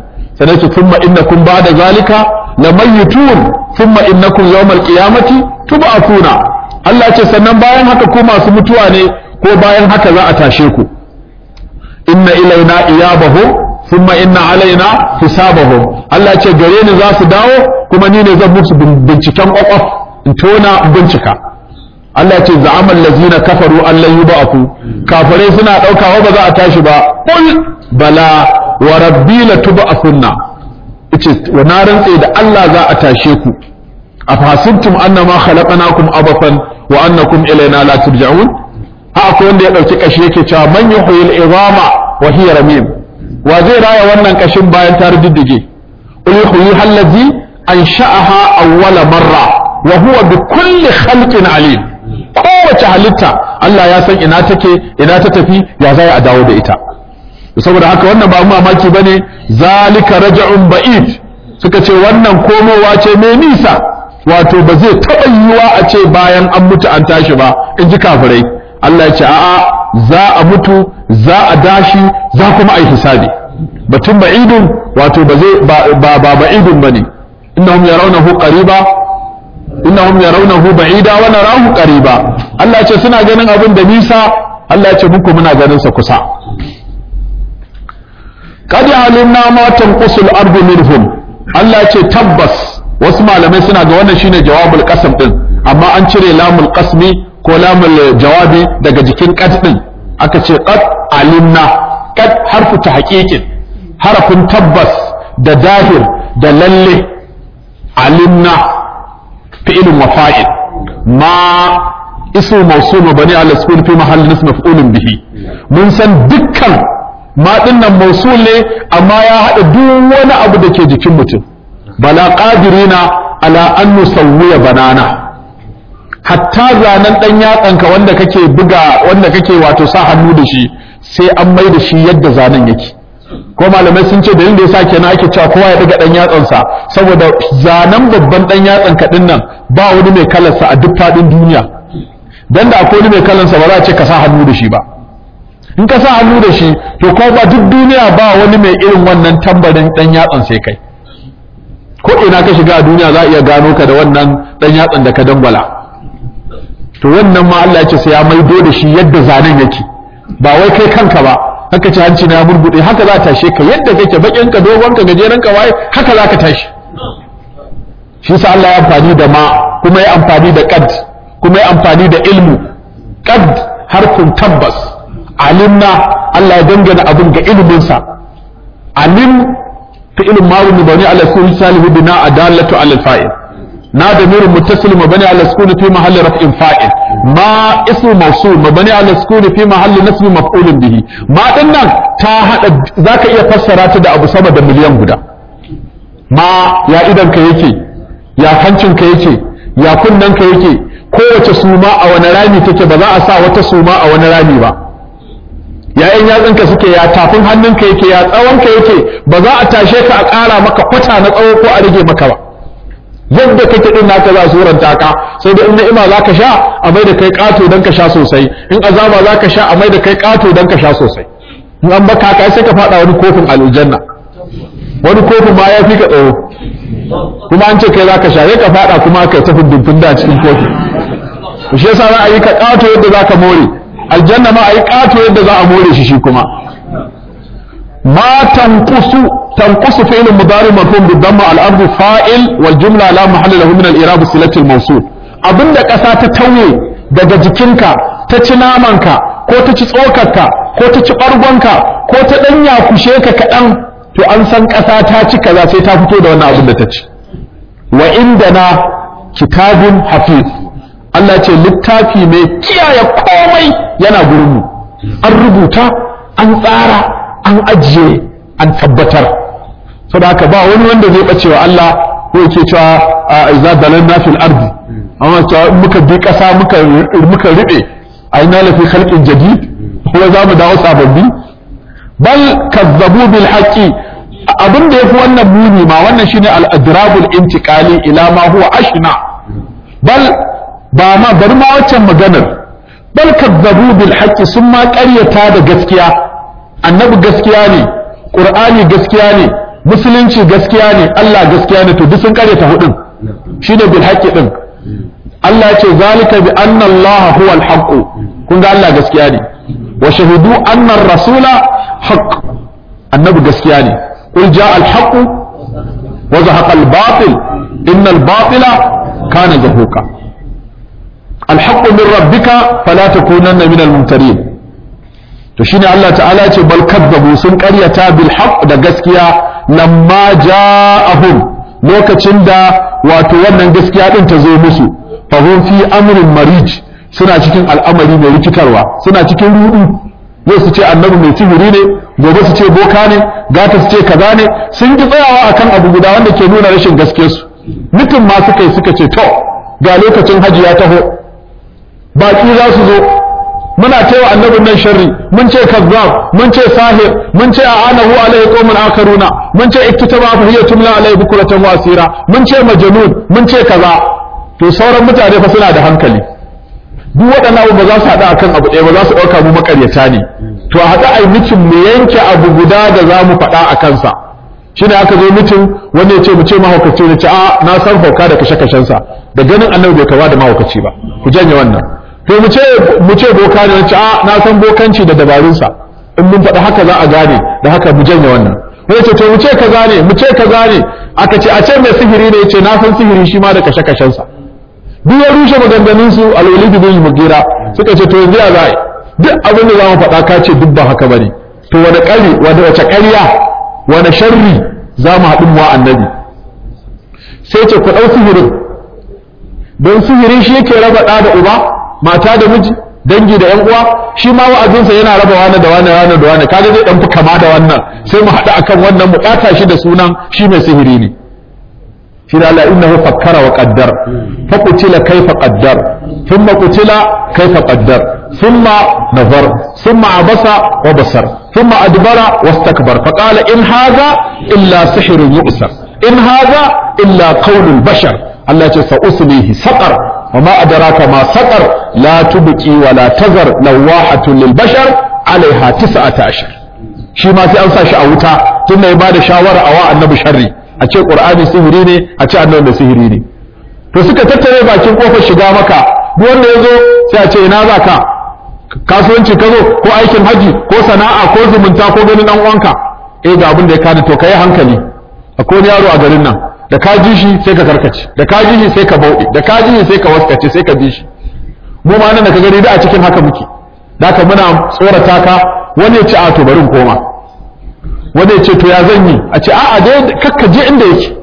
sannan ce thumma innakum ba'da zalika lamayitun thumma innakum yawmal qiyamati tub'athuna Allah ce sannan bayan haka ku masu mutuwa ne ko bayan haka za a tashe ku inna ilaina iyabahum thumma inna alaina hisabahum Allah ce gare ni za su dawo kuma ni ne zan musu binciken kwakwaf in tona bincika Allah ce za'amal lazina kafaru an lan yub'athu kafirai suna daukawa ba za a tashi ba qul bala wa rabbi la tub'athunna yace wa na rantse da Allah za a tashe ku afasibtum annama khalaqnakum abathan wa annakum ilaina la turja'un ha akwai wanda ya dauki kashi yake cewa man yuhyil idama wa hiya ramim wa zai raya wannan kashin bayan ta riddige qul yuhyi allazi ansha'aha awwala marra wa huwa bi kulli khalqin alim kowace halitta Allah ya san ina take ina ta tafi ya zai a dawo da ita saboda haka wannan ba mamaki bane zalika raja'un ba'id suka ce wannan komowa ce mai nisa wato ba zai taɓa yiwuwa a ce bayan an mutu an tashi ba in ji kafirai Allah ya ce a'a za a mutu za a dashi za kuma a yi hisabi batun ba'idun wato ba zai ba ba ba'idun bane innahum yarawnahu qariba innahum yarawnahu ba'ida wa narahu qariba Allah ya ce suna ganin abin da nisa Allah ya ce muku muna ganin sa kusa qad alimna ma tanqusul ardu minhum Allah ya ce tabbas wasu malamai suna ga wannan shine jawabul qasam din amma an cire lamul qasmi ko lamul jawabi daga jikin qad din aka ce qad alimna qad harfu tahqiqin harafin tabbas da dahir da lalle alimna fi'ilun wa fa'il ma ismu mawsul mabni ala sukun fi mahalli nasb maf'ulun bihi mun san dukkan ma dinnan mawsul ne amma ya hada duk wani abu da ke jikin mutum bala qadirina ala an nusawwiya banana hatta zanen dan yatsanka wanda kake buga wanda kake wato sa hannu da shi sai an mai da shi yadda zanen yake ko malamai sun ce dalilin da yasa kenan ake cewa kowa ya daga dan yatsansa saboda zanen babban dan yatsan ka nan ba wani mai kalarsa a duk fadin duniya dan da akwai wani mai kalarsa ba za a ce ka sa hannu da shi ba in ka sa hannu da shi to ko ba duk duniya ba wani mai irin wannan tambarin dan yatsan sai kai ko ina ka shiga a duniya za a iya gano ka da wannan dan yatsan da ka dangwala to wannan ma Allah ya ce sai ya maido da shi yadda zanen yake ba wai kai kanka ba haka ci hanci na murgude haka za ta tashe ka yadda kake bakin ka dogon ka gajeren ka waye haka za ka tashi shi sa Allah ya amfani da ma kuma ya amfani da qad kuma ya amfani da ilmu qad harfin tabbas alimna Allah ya dangana abin ga ilimin sa alim fi'il ma'ruf bani ala sukun salihu bina adallatu ala fa'il na da mirin muttasil mabani ala sukun fi mahalli raf'in fa'il ma ismu mawsul mabani ala sukun fi mahalli nasbi maf'ulun bihi ma dinnan ta hada zaka iya fassara ta da abu sama da miliyan guda ma ya idan ka yake ya hancin ka yake ya kunnan ka yake kowace suma a wani rami take ba za a sa wata suma a wani rami ba yayin yatsunka suke ya tafin hannunka yake ya tsawonka yake ba za a tashe ka a ƙara maka kwata na tsawo ko a rage maka ba yadda kake din naka za a suranta ka sai da in ni'ima za ka sha a mai da kai ƙato don ka sha sosai in azaba za ka sha a mai da kai ƙato don ka sha sosai in an baka ka sai ka faɗa wani kofin aljanna wani kofin ma ya fi ka tsawo kuma an ce kai za ka sha sai ka faɗa kuma kai tafi dubin da cikin kofi shi yasa za a yi ka ƙato yadda za ka more aljanna ma a yi ƙato yadda za a more shi shi kuma ma tanqusu tanqusu fi'l mudari marfu' bi dhamma al-ard fa'il wal jumla la mahalla lahu min al-i'rab silati al-mawsul abinda ƙasa ta tauye daga jikinka ta ci namanka ko ta ci tsokarka ko ta ci ɓargonka ko ta ɗan yakushe ka kaɗan to an san ƙasa ta ci kaza sai ta fito da wannan abin da ta ci wa indana kitabun hafiz Allah ce littafi mai kiyaye komai yana gurinmu an rubuta an tsara an ajiye an tabbatar saboda haka ba wani wanda zai bace wa Allah ko yake cewa a iza dalanna fil ardi amma cewa in muka bi kasa muka muka ribe aina la fi khalqin jadid ko za mu dawo sababbi bal kazzabu bil haqqi abin da yafi wannan muni ma wannan shine al adrabul intiqali ila ma huwa ashna bal ba ma bari ma waccan maganar bal kazzabu bil haqqi sun ma ƙaryata da gaskiya annabi gaskiya ne qur'ani gaskiya ne musulunci gaskiya ne Allah gaskiya ne to duk sun karyata hudun shine bil haqqi din Allah ya ce zalika bi anna Allah huwa al-haqq kun ga Allah gaskiya ne wa shahidu anna ar-rasula haqq annabi gaskiya ne qul jaa al-haqq wa zahaqa al-batil inna al-batila kana zahuqa al-haqq min rabbika fala takunanna min al-mumtarin to shine Allah ta'ala ce bal kadzabu sun karyata bil haqq da gaskiya lamma ja'ahum lokacin da wato wannan gaskiya din ta zo musu fa hum fi amrin marij suna cikin al'amari mai rikitarwa suna cikin rudu yau su ce annabi mai sihiri ne gobe su ce boka ne gata su ce kaza ne sun ki tsayawa akan abu guda wanda ke nuna rashin gaskiyarsu mutum ma suka yi suka ce to ga lokacin haji ya taho baki za su zo muna cewa annabin nan sharri mun ce kazzab mun ce sahir mun ce a'anahu alaihi qaumun akaruna mun ce iktitaba fa hiya tumla alaihi bukratan wa asira mun ce majnun mun ce kaza to sauran mutane fa suna da hankali duk waɗannan abu ba za su haɗa akan abu ɗaya ba za su ɗauka mu makaryata ne to a haɗa ai mitin mu yanke abu guda da za mu faɗa a kansa shine aka zo mitin wanda ya ce mu ce mahaukaci ne ce a na san hauka da kashe-kashensa da ganin annabi bai kama da mahaukaci ba ku janye wannan to mu ce mu ce boka ne ce a na san bokanci da dabarunsa in mun faɗi haka za a gane da haka mu janye wannan wani ce to mu ce kaza ne mu ce kaza ne aka ce a ce mai sihiri ne ce na san sihiri shi ma da kashe kashensa duk ya rushe maganganun su alwalid bin mugira suka ce to yanzu ya za duk abin da za mu faɗa ka ce duk ba haka bane to wani ƙari wani wace ƙarya wani sharri za mu haɗu wa annabi sai ce ku ɗau sihirin don sihiri shi yake raba ɗa da uba mata da miji dangi da yan uwa shi ma wa'azinsa yana raba wani da wani wani da wani kaga zai dan fi kama da wannan sai mu haɗu akan wannan mu ɓata shi da sunan shi mai sihiri ne shi da Allah innahu fakkara wa qaddar fa qutila kayfa qaddar thumma qutila kayfa qaddar thumma nazar thumma abasa wa basar thumma adbara wastakbar fa qala in hadha illa sihrun yu'sar in hadha illa qawlul bashar Allah ya ce sa uslihi saqar وما أدراك ما سقر لا تبكي ولا تذر لواحة للبشر عليها تسعة عشر shi ma sai an sa shi a wuta tunda ya bada shawara a wa annabi sharri a ce qur'ani sihiri ne a ce annabi da sihiri ne to suka tattare bakin kofar shiga maka duk wanda ya zo sai a ce ina za ka kasuwanci ka zo ko aikin haji ko sana'a ko zumunta ko ganin dan uwanka eh ga abin da ya kada to kai hankali akwai wani yaro a garin nan da ka ji shi sai ka karkace da ka ji shi sai ka bauɗe da ka ji shi sai ka waskace sai ka bi shi mu ma nan da ka gani da a cikin haka muke da haka muna tsorata ka wani ya ce a to bari in koma wani ya ce to ya zan yi a ce a a dai kakka je inda yake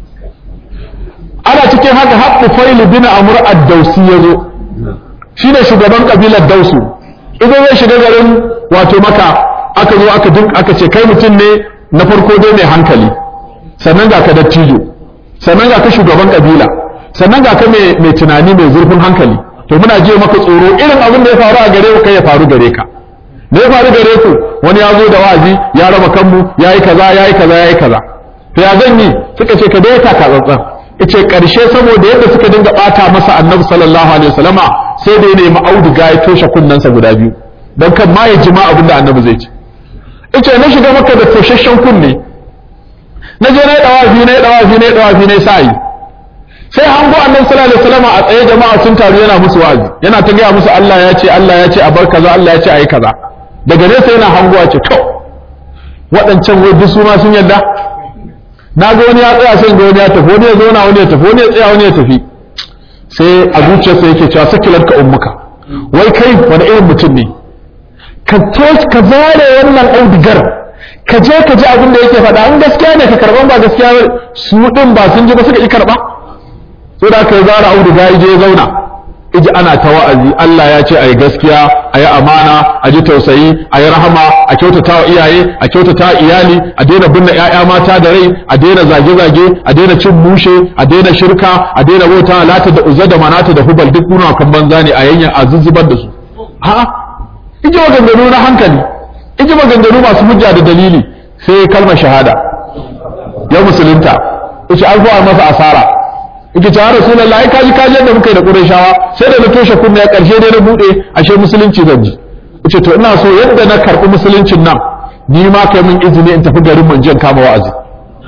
ana cikin haka haɓɓu failu bin amur ad-dausi ya zo shine shugaban kabilar dausu idan zai shiga garin wato maka aka zo aka duk aka ce kai mutum ne na farko dai mai hankali sannan ga ka dattijo sannan ga ka shugaban kabila sannan ga ka mai tunani mai zurfin hankali to muna je maka tsoro irin abin da ya faru a gare ku kai ya faru gare ka da ya faru gare ku wani ya zo da wa'azi ya raba kanmu ya yi kaza ya yi kaza ya yi kaza to ya zan yi suka ce ka dai ta ka tsantsan yace karshe saboda yadda suka dinga bata masa annabi sallallahu alaihi wasallama sai da ya nemi auduga ya toshe kunnensa guda biyu dan kan ma ya jima abin da annabi zai ce yace na shiga maka da toshashen kunne na je na yi dawafi na yi dawafi na yi dawafi na yi sa'i sai hango annabi sallallahu alaihi wasallam a tsaye jama'a sun taru yana musu wa'azi yana ta gaya musu Allah ya ce Allah ya ce a bar kaza Allah ya ce ayi kaza daga nesa yana hangowa ce to waɗancan wai duk su ma sun yarda na ga wani ya tsaya sai ga wani ya tafi wani ya zauna wani ya tafi wani ya tsaya wani ya tafi sai a zuciyarsa yake cewa sakilar ka ummuka wai kai wani irin mutum ne ka ka zare wannan audigar ka je ka ji abin da yake faɗa in gaskiya ne ka karɓan ba gaskiya su ɗin ba sun ji ba suka ƙi karɓa sai da aka yi zara auduga ya je ya zauna iji ana ta wa'azi Allah ya ce a yi gaskiya a yi amana a ji tausayi a yi rahama a kyautata wa iyaye a kyautata wa iyali a daina binne 'ya'ya mata da rai a daina zage-zage a daina cin mushe a daina shirka a daina bauta lata da uzza da manata da hubal duk kuna kan banza ne a yanyan a zuzzubar da su a'a iji maganganu na hankali iji maganganu masu hujja da dalili sai kalmar shahada ya musulunta yace an zuwa masa asara yake ta rasulullahi kaji kaji yadda muka yi da qurayshawa sai da na toshe kunna ya karshe dai na bude ashe musulunci zan ji yace to ina so yadda na karbi musuluncin nan ni ma kai min izini in tafi garin manjan kama wa'azi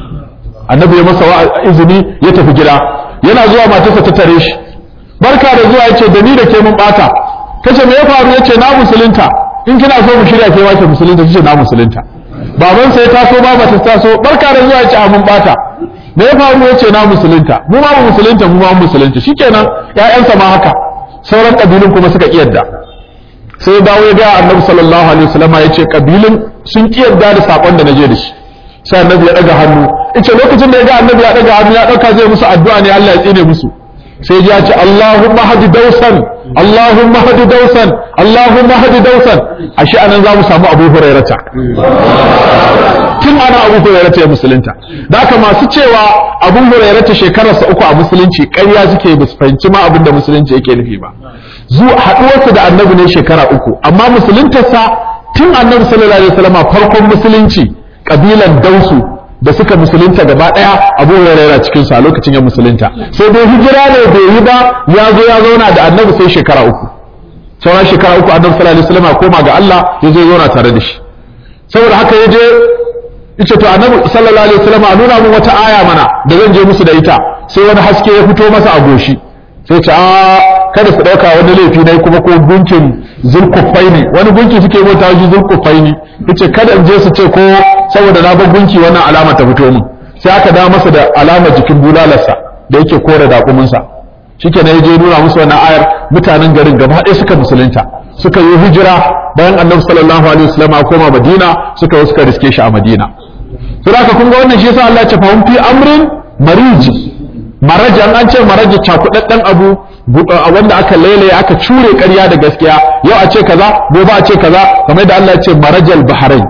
annabi ya masa izini ya tafi gida yana zuwa matarsa ta tare shi barka da zuwa yace da ni da ke mun bata kace me ya faru yace na musulunta in kina so mu shirya ke wace musulunta kace na musulunta baban sai taso baba ta taso barka da zuwa yace a mun bata me ya faru yace na musulunta mu ma musulunta mu ma musulunta shikenan ƴaƴansa ma haka sauran kabilun kuma suka kiyarda sai dawo ya ga annabi sallallahu alaihi wasallam yace kabilun sun kiyarda da sakon da naje da shi sai annabi ya daga hannu yace lokacin da ya ga annabi ya daga hannu ya dauka zai musu addu'a ne Allah ya tsine musu sai ya ce Allahumma hadi dausan Allahumma hadi dausan Allahumma hadi dausan ashe anan za mu samu Abu Hurairata tun ana Abu Hurairata ya musulunta da haka masu cewa Abu Hurairata shekararsa uku a musulunci ƙarya suke ba su fahimci ma abin da musulunci yake nufi ba zu haɗuwarsa da annabi ne shekara uku amma musuluntarsa tun annabi sallallahu alaihi wasallam farkon musulunci kabilan dausu da suka musulunta gaba daya abu hurairah cikin su a lokacin ya musulunta sai dai hijira ne bai yi ba ya zo ya zauna da annabi sai shekara uku sauran shekara uku annabi sallallahu alaihi wasallam koma ga Allah ya zo zauna tare da shi saboda haka ya je yace to annabi sallallahu alaihi wasallam a nuna mun wata aya mana da zan je musu da ita sai wani haske ya fito masa a goshi sai ce a kada su dauka wani laifi ne kuma ko gunkin zulkufai ne wani gunki suke bauta shi zulkufai ne yace kada in je su ce ko saboda na bar gunki wannan alama ta fito min sai aka da masa da alama jikin bulalarsa da yake kore dakuminsa shikenan yaje nuna musu wannan ayar mutanen garin gaba ɗaya suka musulunta suka yi hijira bayan annabi sallallahu alaihi wasallam ya koma madina suka yi suka riske shi a madina sai aka kun ga wannan shi yasa Allah ya ce fa hum fi amrin mariji marajan an ce maraji cakudadden abu wanda aka lailaye aka cure ƙarya da gaskiya yau a ce kaza gobe a ce kaza kamar da Allah ya ce marajal bahrain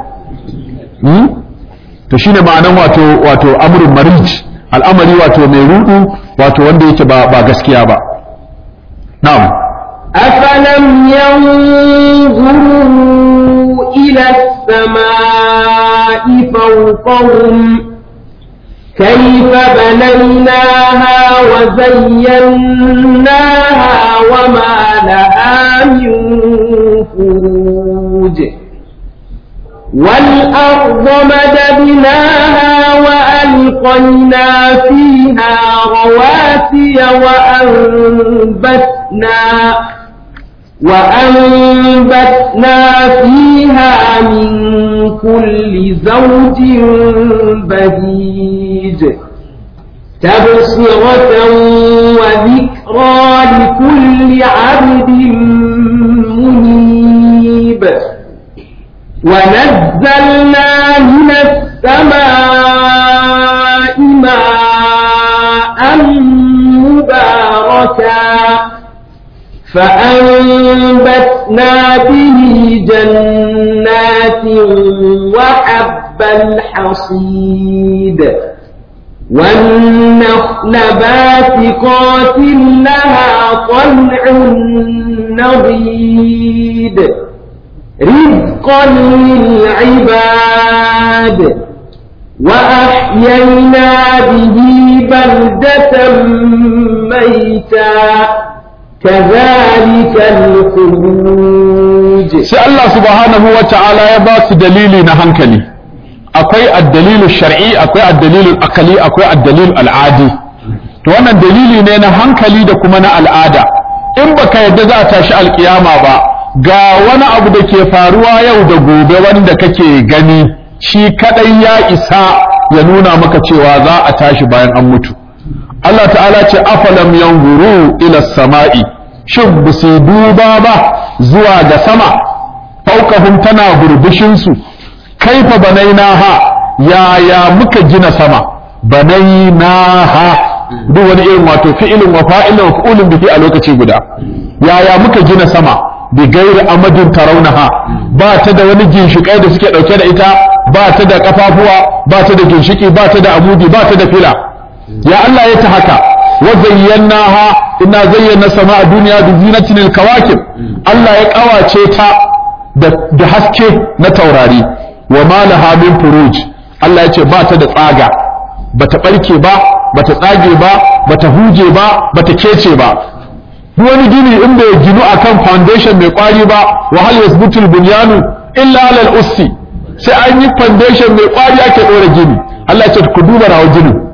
to shine ma'anan wato wato amrun marij al'amari wato mai rudu wato wanda yake ba ba gaskiya ba na'am أفلم ينظروا إلى السماء فوقهم كيف بنيناها وزيناها وما لها من فروج والأرض مددناها وألقينا فيها رواسي وأنبتنا وأنبتنا فيها من كل زوج بهيج تبصرة وذكرى لكل عبد منيب ونزلنا من السماء ماء مباركا فأنبتنا به جنات وحب الحصيد والنخل باسقات لها طلع نضيد رزقا للعباد وأحيينا به بلدة ميتا كذلك الخروج sai Allah subhanahu wa ta'ala ya ba su dalili na hankali akwai addalilu shar'i akwai addalilu akali akwai addalilu al'adi to wannan dalili ne na hankali da kuma na al'ada in baka yadda za a tashi alkiyama ba ga wani abu da ke faruwa yau da gobe wanda kake gani shi kadai ya isa ya nuna maka cewa za a tashi bayan an mutu Allah ta'ala ce afalam yanzuru ila sama'i shin ba su duba ba zuwa ga sama faukahum tana burbushin su kaifa banainaha yaya muka gina sama banainaha duk wani irin wato fi'ilin wa fa'ilin wa fa'ulun bihi a lokaci guda yaya muka gina sama bi gairi amadin tarawnaha ba ta da wani ginshikai da suke dauke da ita ba ta da kafafuwa ba ta da ginshiki ba ta da amudi ba ta da fila ya Allah ya ta haka wa zayyanaha inna zayyana sama'a duniya bi zinatin al-kawakib Allah ya kawace ta da haske na taurari wa ma laha min furuj Allah ya ce ba ta da tsaga bata barke ba bata tsage ba bata huje ba bata kece ba duk wani gini in bai ginu akan foundation mai kwari ba wa hal yasbutul bunyanu illa alal ussi sai an yi foundation mai kwari ake dora gini Allah ya ce ku duba rawa ginin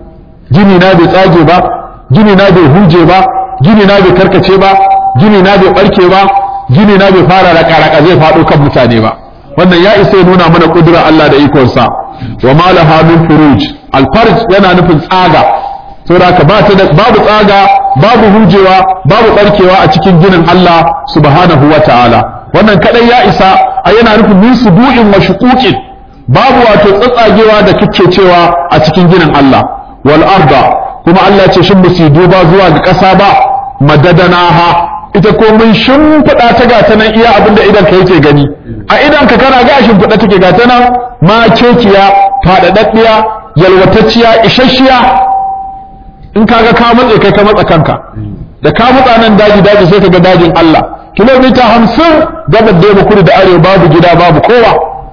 gini na bai tsage ba gini na bai huje ba gini na bai karkace ba gini na bai barke ba gini na bai fara raka-raka zai faɗo kan mutane ba wannan ya isa ya nuna mana ƙudurar Allah da ikonsa wa ma laha min furuj alfarj yana nufin tsaga saboda haka ba ta da babu tsaga babu hujewa babu barkewa a cikin ginin Allah subhanahu wa ta'ala wannan kadai ya isa a yana nufin min subu'in wa shuquqin babu wato tsatsagewa da kike cewa a cikin ginin Allah wal arda kuma Allah ya ce shin musu duba zuwa ga ƙasa ba madadanaha ita ko mun shimfiɗa ta ga ta nan iya abin da idan ka yake gani a idan ka kana ga shimfiɗa take ga ta nan ma kekiya faɗaɗaɗɗiya yalwatacciya isasshiya in kaga ka matse kai ka matsa kanka da ka matsa nan daji daji sai ka ga dajin Allah kilomita hamsin gabar da kudu da arewa babu gida babu kowa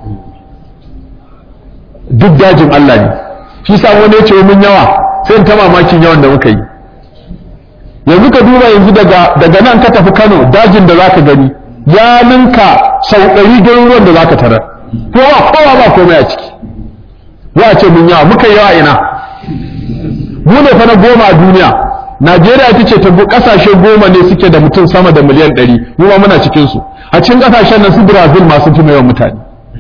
duk dajin Allah ne shi sa wani ya ce mun yawa sai in ta mamakin yawan da muka yi yanzu ka duba yanzu daga daga nan ka tafi Kano dajin da zaka gani ya ninka sau ɗari garuruwan da zaka tarar kowa kowa ba komai a ciki za a ce mun yawa muka yawa ina mu ne fa na goma a duniya Najeriya ita ce ta kasashe goma ne suke da mutum sama da miliyan ɗari mu ma muna cikin su a cikin kasashen nan su Brazil ma sun fi yawan mutane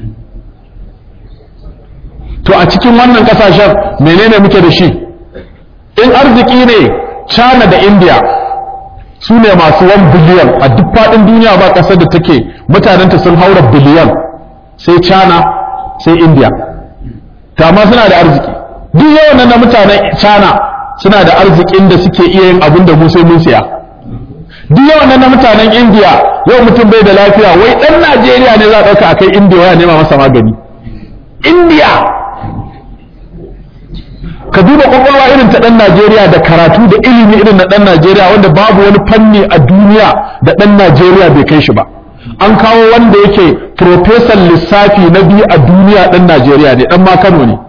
to a cikin wannan kasashen menene muke da shi in arziki ne China da India su ne masu 1 biliyan a duk faɗin duniya ba ƙasar da take mutanenta sun haura biliyan sai China sai India ta ma suna da arziki duk yawan nan na mutanen China suna da arzikin da suke iya yin abin da mu sai mun siya duk yawan nan na mutanen India yau mutum bai da lafiya wai ɗan Najeriya ne za a ɗauka a kai India ya nema masa magani India ka duba kwakwalwa irin ta ɗan Najeriya da karatu da ilimi irin na ɗan Najeriya wanda babu wani fanni a duniya da ɗan Najeriya bai kai shi ba an kawo wanda yake profesan lissafi na biyu a duniya ɗan Najeriya ne ɗan ma Kano ne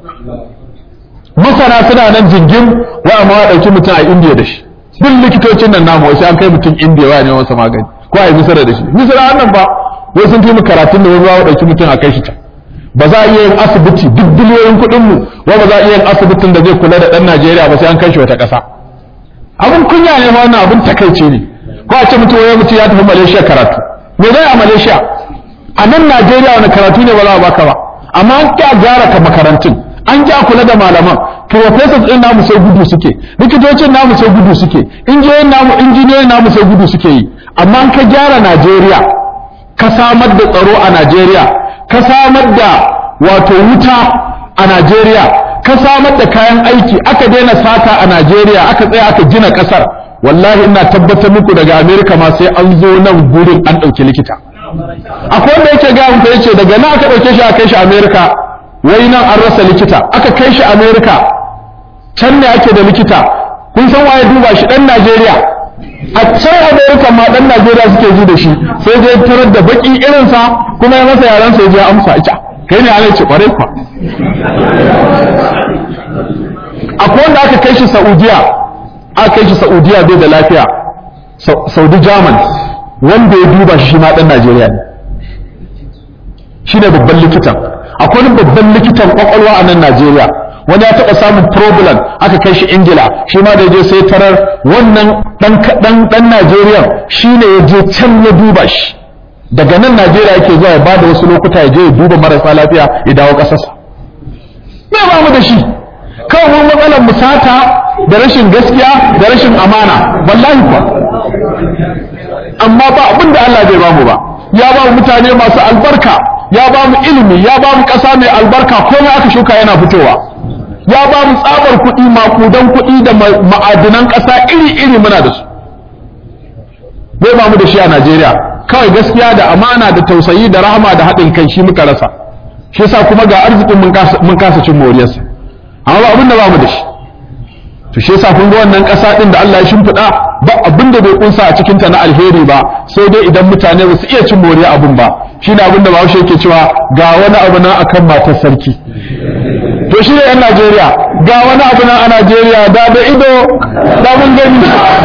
masana suna nan jingim wa amma wa ɗauki mutum a Indiya da shi duk likitocin nan namu wasu an kai mutum Indiya wa ne masa magani ko a yi misira da shi misira nan ba wai sun fi mu karatun da wani wa ɗauki mutum a kai shi can ba za a iya yin asibiti duk biliyoyin kuɗin mu wa ba za a iya yin asibitin da zai kula da ɗan Najeriya ba sai an kai shi wata ƙasa abin kunya ne ma wannan abin takaici ne ko a ce mutum wai mutum ya tafi Malaysia karatu me zai a Malaysia a nan Najeriya wani karatu ne ba za a baka ba amma an ƙi a gyara ka makarantun an ƙi a kula da malaman professors ɗin namu sai gudu suke likitocin namu sai gudu suke injiniyoyin namu injiniyoyin namu sai gudu suke yi amma an ka gyara Najeriya ka samar da tsaro a Najeriya ka samar da wato wuta a Najeriya ka samar da kayan aiki aka daina sata a Najeriya aka tsaya aka gina kasar wallahi ina tabbatar muku daga Amerika ma sai an zo nan gurin an ɗauki likita akwai wanda yake ga muku yace daga nan aka ɗauke shi aka kai shi Amerika wai nan an rasa likita aka kai shi Amerika can ne ake da likita kun san waye duba shi dan Najeriya a can Amerika ma dan Najeriya suke ji da shi sai dai tarar da baki irinsa kuma ya masa yaran sai ya amsa ita kai ne alai ce kwarai kwa akwai wanda aka kai shi Saudiya aka kai shi Saudiya bai da lafiya Saudi German wanda ya duba shi ma dan Najeriya ne shi ne babban likitan akwai wani babban likitan kwakwalwa a nan Najeriya wani ya taɓa samun problem aka kai shi Ingila shi ma da je sai tarar wannan dan dan Najeriya shi ne ya je can ya duba shi daga nan Najeriya yake zuwa ya bada wasu lokuta ya je ya duba marasa lafiya ya dawo ƙasarsa me ba mu da shi kawai mun matsalar musata da rashin gaskiya da rashin amana wallahi kuwa amma ba abin da Allah bai ba mu ba ya ba mu mutane masu albarka ya ba mu ilimi ya ba mu ƙasa mai albarka komai aka shuka yana fitowa ya ba mu tsabar kuɗi makudan kuɗi da ma'adinan ƙasa iri-iri muna da su bai ba mu da shi a Najeriya kawai gaskiya da amana da tausayi da rahama da haɗin kai shi muka rasa shi yasa kuma ga arzikin mun kasa cin moriyarsa amma ba abin da ba mu da shi to shi yasa kun ga wannan ƙasa ɗin da Allah ya shimfiɗa ba abin da bai kunsa a cikinta na alheri ba sai dai idan mutane ba su iya cin moriya abin ba shine abin da Bahaushe yake cewa ga wani abu nan akan matar sarki to shi ne yan Najeriya ga wani abu nan a Najeriya da da ido da mun gani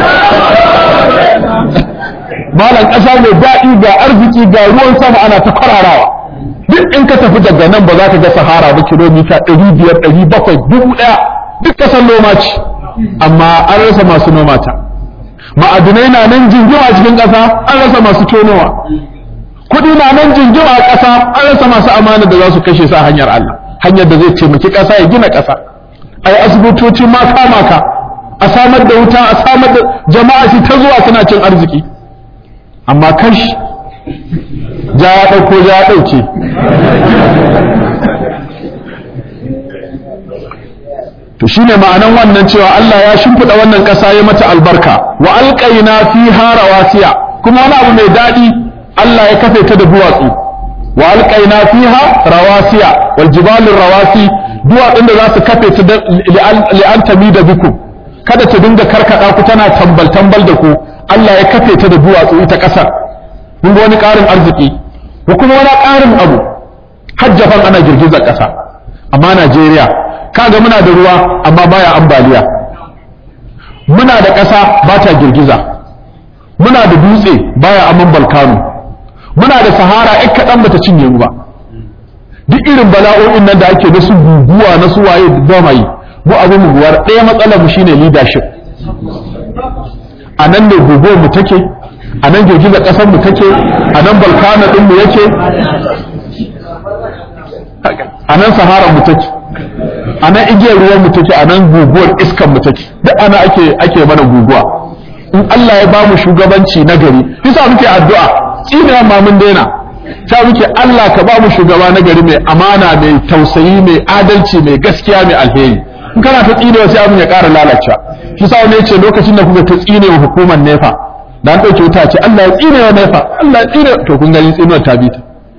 malam ƙasa mai daɗi ga arziki ga ruwan sama ana ta kwararawa duk in ka tafi daga nan ba za ka ga sahara ba kilomita ɗari biyar ɗari bakwai dubu ɗaya duk ƙasar noma ce amma an rasa masu noma ta ma'adinai na nan jingima a cikin ƙasa an rasa masu tonowa kuɗi na nan jingima a ƙasa an rasa masu amana da za su kashe sa hanyar Allah hanyar da zai taimaki ƙasa ya gina ƙasa ai asibitoci ma kama ka a samar da wuta a samar da jama'a su ta zuwa suna cin arziki amma kash ja ya ɗauko ja ya ɗauke to shine ma'anan wannan cewa Allah ya shimfiɗa wannan ƙasa ya mata albarka wa alƙaina fiha rawasiya kuma wani abu mai daɗi Allah ya kafe ta da duwatsu wa alƙaina fiha rawasiya wal jibalin rawasi duwatsun da za su kafe ta li'an tami da biku kada ta dinga karkaɗa ku tana tambal tambal da ku Allah ya kafe ta da duwatsu ita ƙasar mun ga wani ƙarin arziki ko kuma wani ƙarin abu hajjafan ana girgizar ƙasa amma Najeriya kaga muna da ruwa amma baya ambaliya muna da ƙasa ba ta girgiza muna da dutse baya aman balkano muna da sahara ɗan kaɗan bata cinye mu ba duk irin bala'o'in nan da ake da su guguwa na su waye da ba yi mu abin mu buwar ɗaya matsalar mu shine leadership a nan ne guguwar mu take a nan girgizar ƙasar mu take a nan balkano ɗin mu yake a nan sahara mu take a nan igiyar ruwan mu take a nan guguwar iskan mu take duk ana ake ake mana guguwa in Allah ya bamu shugabanci na gari bisa muke addu'a tsina ma mun daina ta muke Allah ka bamu shugaba na gari mai amana mai tausayi mai adalci mai gaskiya mai alheri in kana ta tsine sai abin ya ƙara lalacewa shi sa wani ce lokacin da kuka ta tsine wa hukumar nefa da an ɗauke wuta ce Allah ya tsine wa nefa Allah ya tsine to kun gani tsinuwar ta bi ta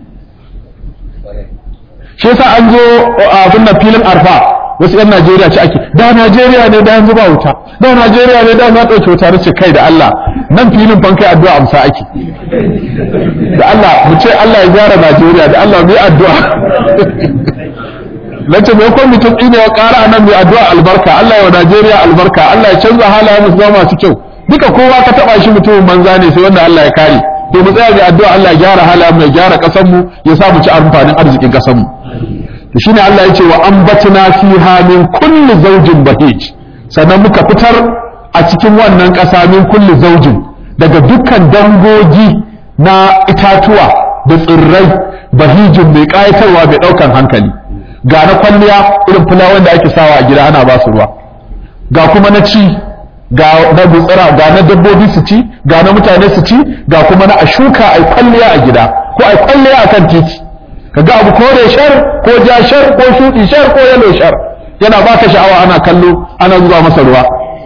shi yasa an zo abin nan filin arfa wasu yan Najeriya ce ake da Najeriya ne da yanzu ba wuta da Najeriya ne da na ɗauke wuta nace kai da Allah nan filin fan kai addu'a amsa ake da Allah mu ce Allah ya gyara Najeriya da Allah mu yi addu'a nace me ko mutum tsine ya ƙara nan mai addu'a albarka Allah ya wa Najeriya albarka Allah ya canza halayen mu zama masu kyau duka kowa ka taba shi mutumin banza ne sai wanda Allah ya kare to mu tsaya ga addu'a Allah ya gyara halayen mu ya gyara ƙasar mu ya sa mu ci amfanin arzikin ƙasar mu to shine Allah ya ce wa ambatna fiha min kulli zawjin bahij sannan muka fitar a cikin wannan ƙasa min kulli zawjin daga dukkan dangogi na itatuwa da tsirrai bahijin mai ƙayatarwa mai ɗaukan hankali ga na kwalliya irin fulawan da ake sawa a gida ana ba su ruwa ga kuma na ci ga na gutsira ga na dabbobi su ci ga na mutane su ci ga kuma na a shuka a kwalliya a gida ko a kwalliya a kan titi kaga abu kore shar ko ja shar ko shuɗi shar ko yalo shar yana baka sha'awa ana kallo ana zuba masa ruwa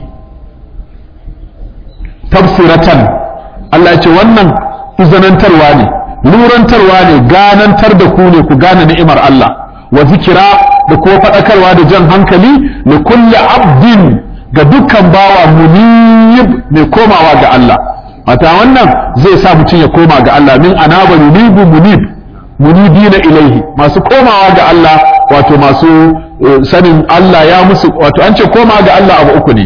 tafsiratan Allah ya ce wannan izanantarwa ne lurantarwa ne ganantar da ku ne ku gane ni'imar Allah wa zikira da kuma faɗakarwa da jan hankali li kulli abdin ga dukkan bawa munib mai komawa ga Allah mata wannan zai sa mutum ya koma ga Allah min anaba yunibu munib munibina ilaihi masu komawa ga Allah wato masu sanin Allah ya musu wato an ce koma ga Allah abu uku ne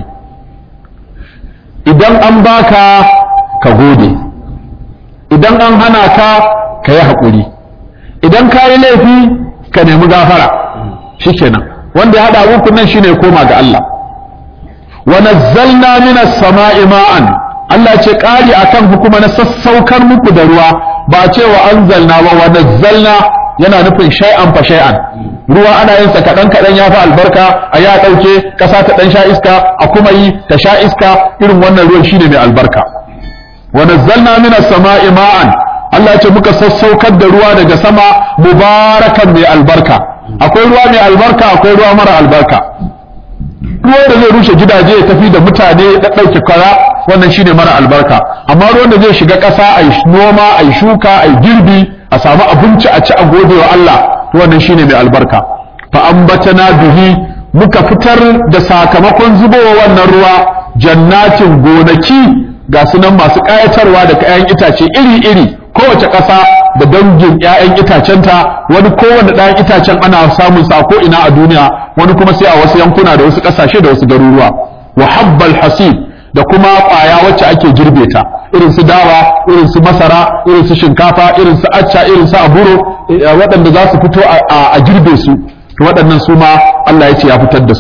idan an baka ka gode idan an hana ka ka yi haƙuri idan ka yi laifi ka nemi gafara shikenan wanda ya haɗa abubuwan nan shine koma ga Allah wa nazzalna minas sama'i ma'an Allah ce ƙari akan hukuma na sassaukar muku da ruwa ba ce wa anzalna ba wa nazzalna yana nufin shay'an fa shay'an ruwa ana yin sa kaɗan kaɗan ya fi albarka a ya ɗauke ƙasa ta ɗan sha iska a kuma yi ta sha iska irin wannan ruwan shine mai albarka wa nazzalna minas sama'i ma'an Allah ce muka sassaukar da ruwa daga sama mubarakan mai albarka akwai ruwa mai albarka akwai ruwa mara albarka ruwan da zai rushe gidaje ya tafi da mutane da ɗauke kara wannan shine mara albarka amma ruwan da zai shiga ƙasa a yi noma a yi shuka a yi girbi a samu abinci a ci a gode wa Allah wannan shine mai albarka fa ambatana bihi muka fitar da sakamakon zubowa wannan ruwa jannatin gonaki ga sunan masu ƙayatarwa da kayan itace iri-iri kowace ƙasa da dangin 'ya'yan itacenta wani kowane ɗayan itacen ana samun sa ko ina a duniya wani kuma sai a wasu yankuna da wasu ƙasashe da wasu garuruwa wa habbal hasib da kuma ƙwaya wacce ake girbe ta irin su dawa irin su masara irin su shinkafa irin su acca irin su aburo waɗanda za su fito a girbe su waɗannan su ma Allah ya ce ya fitar da su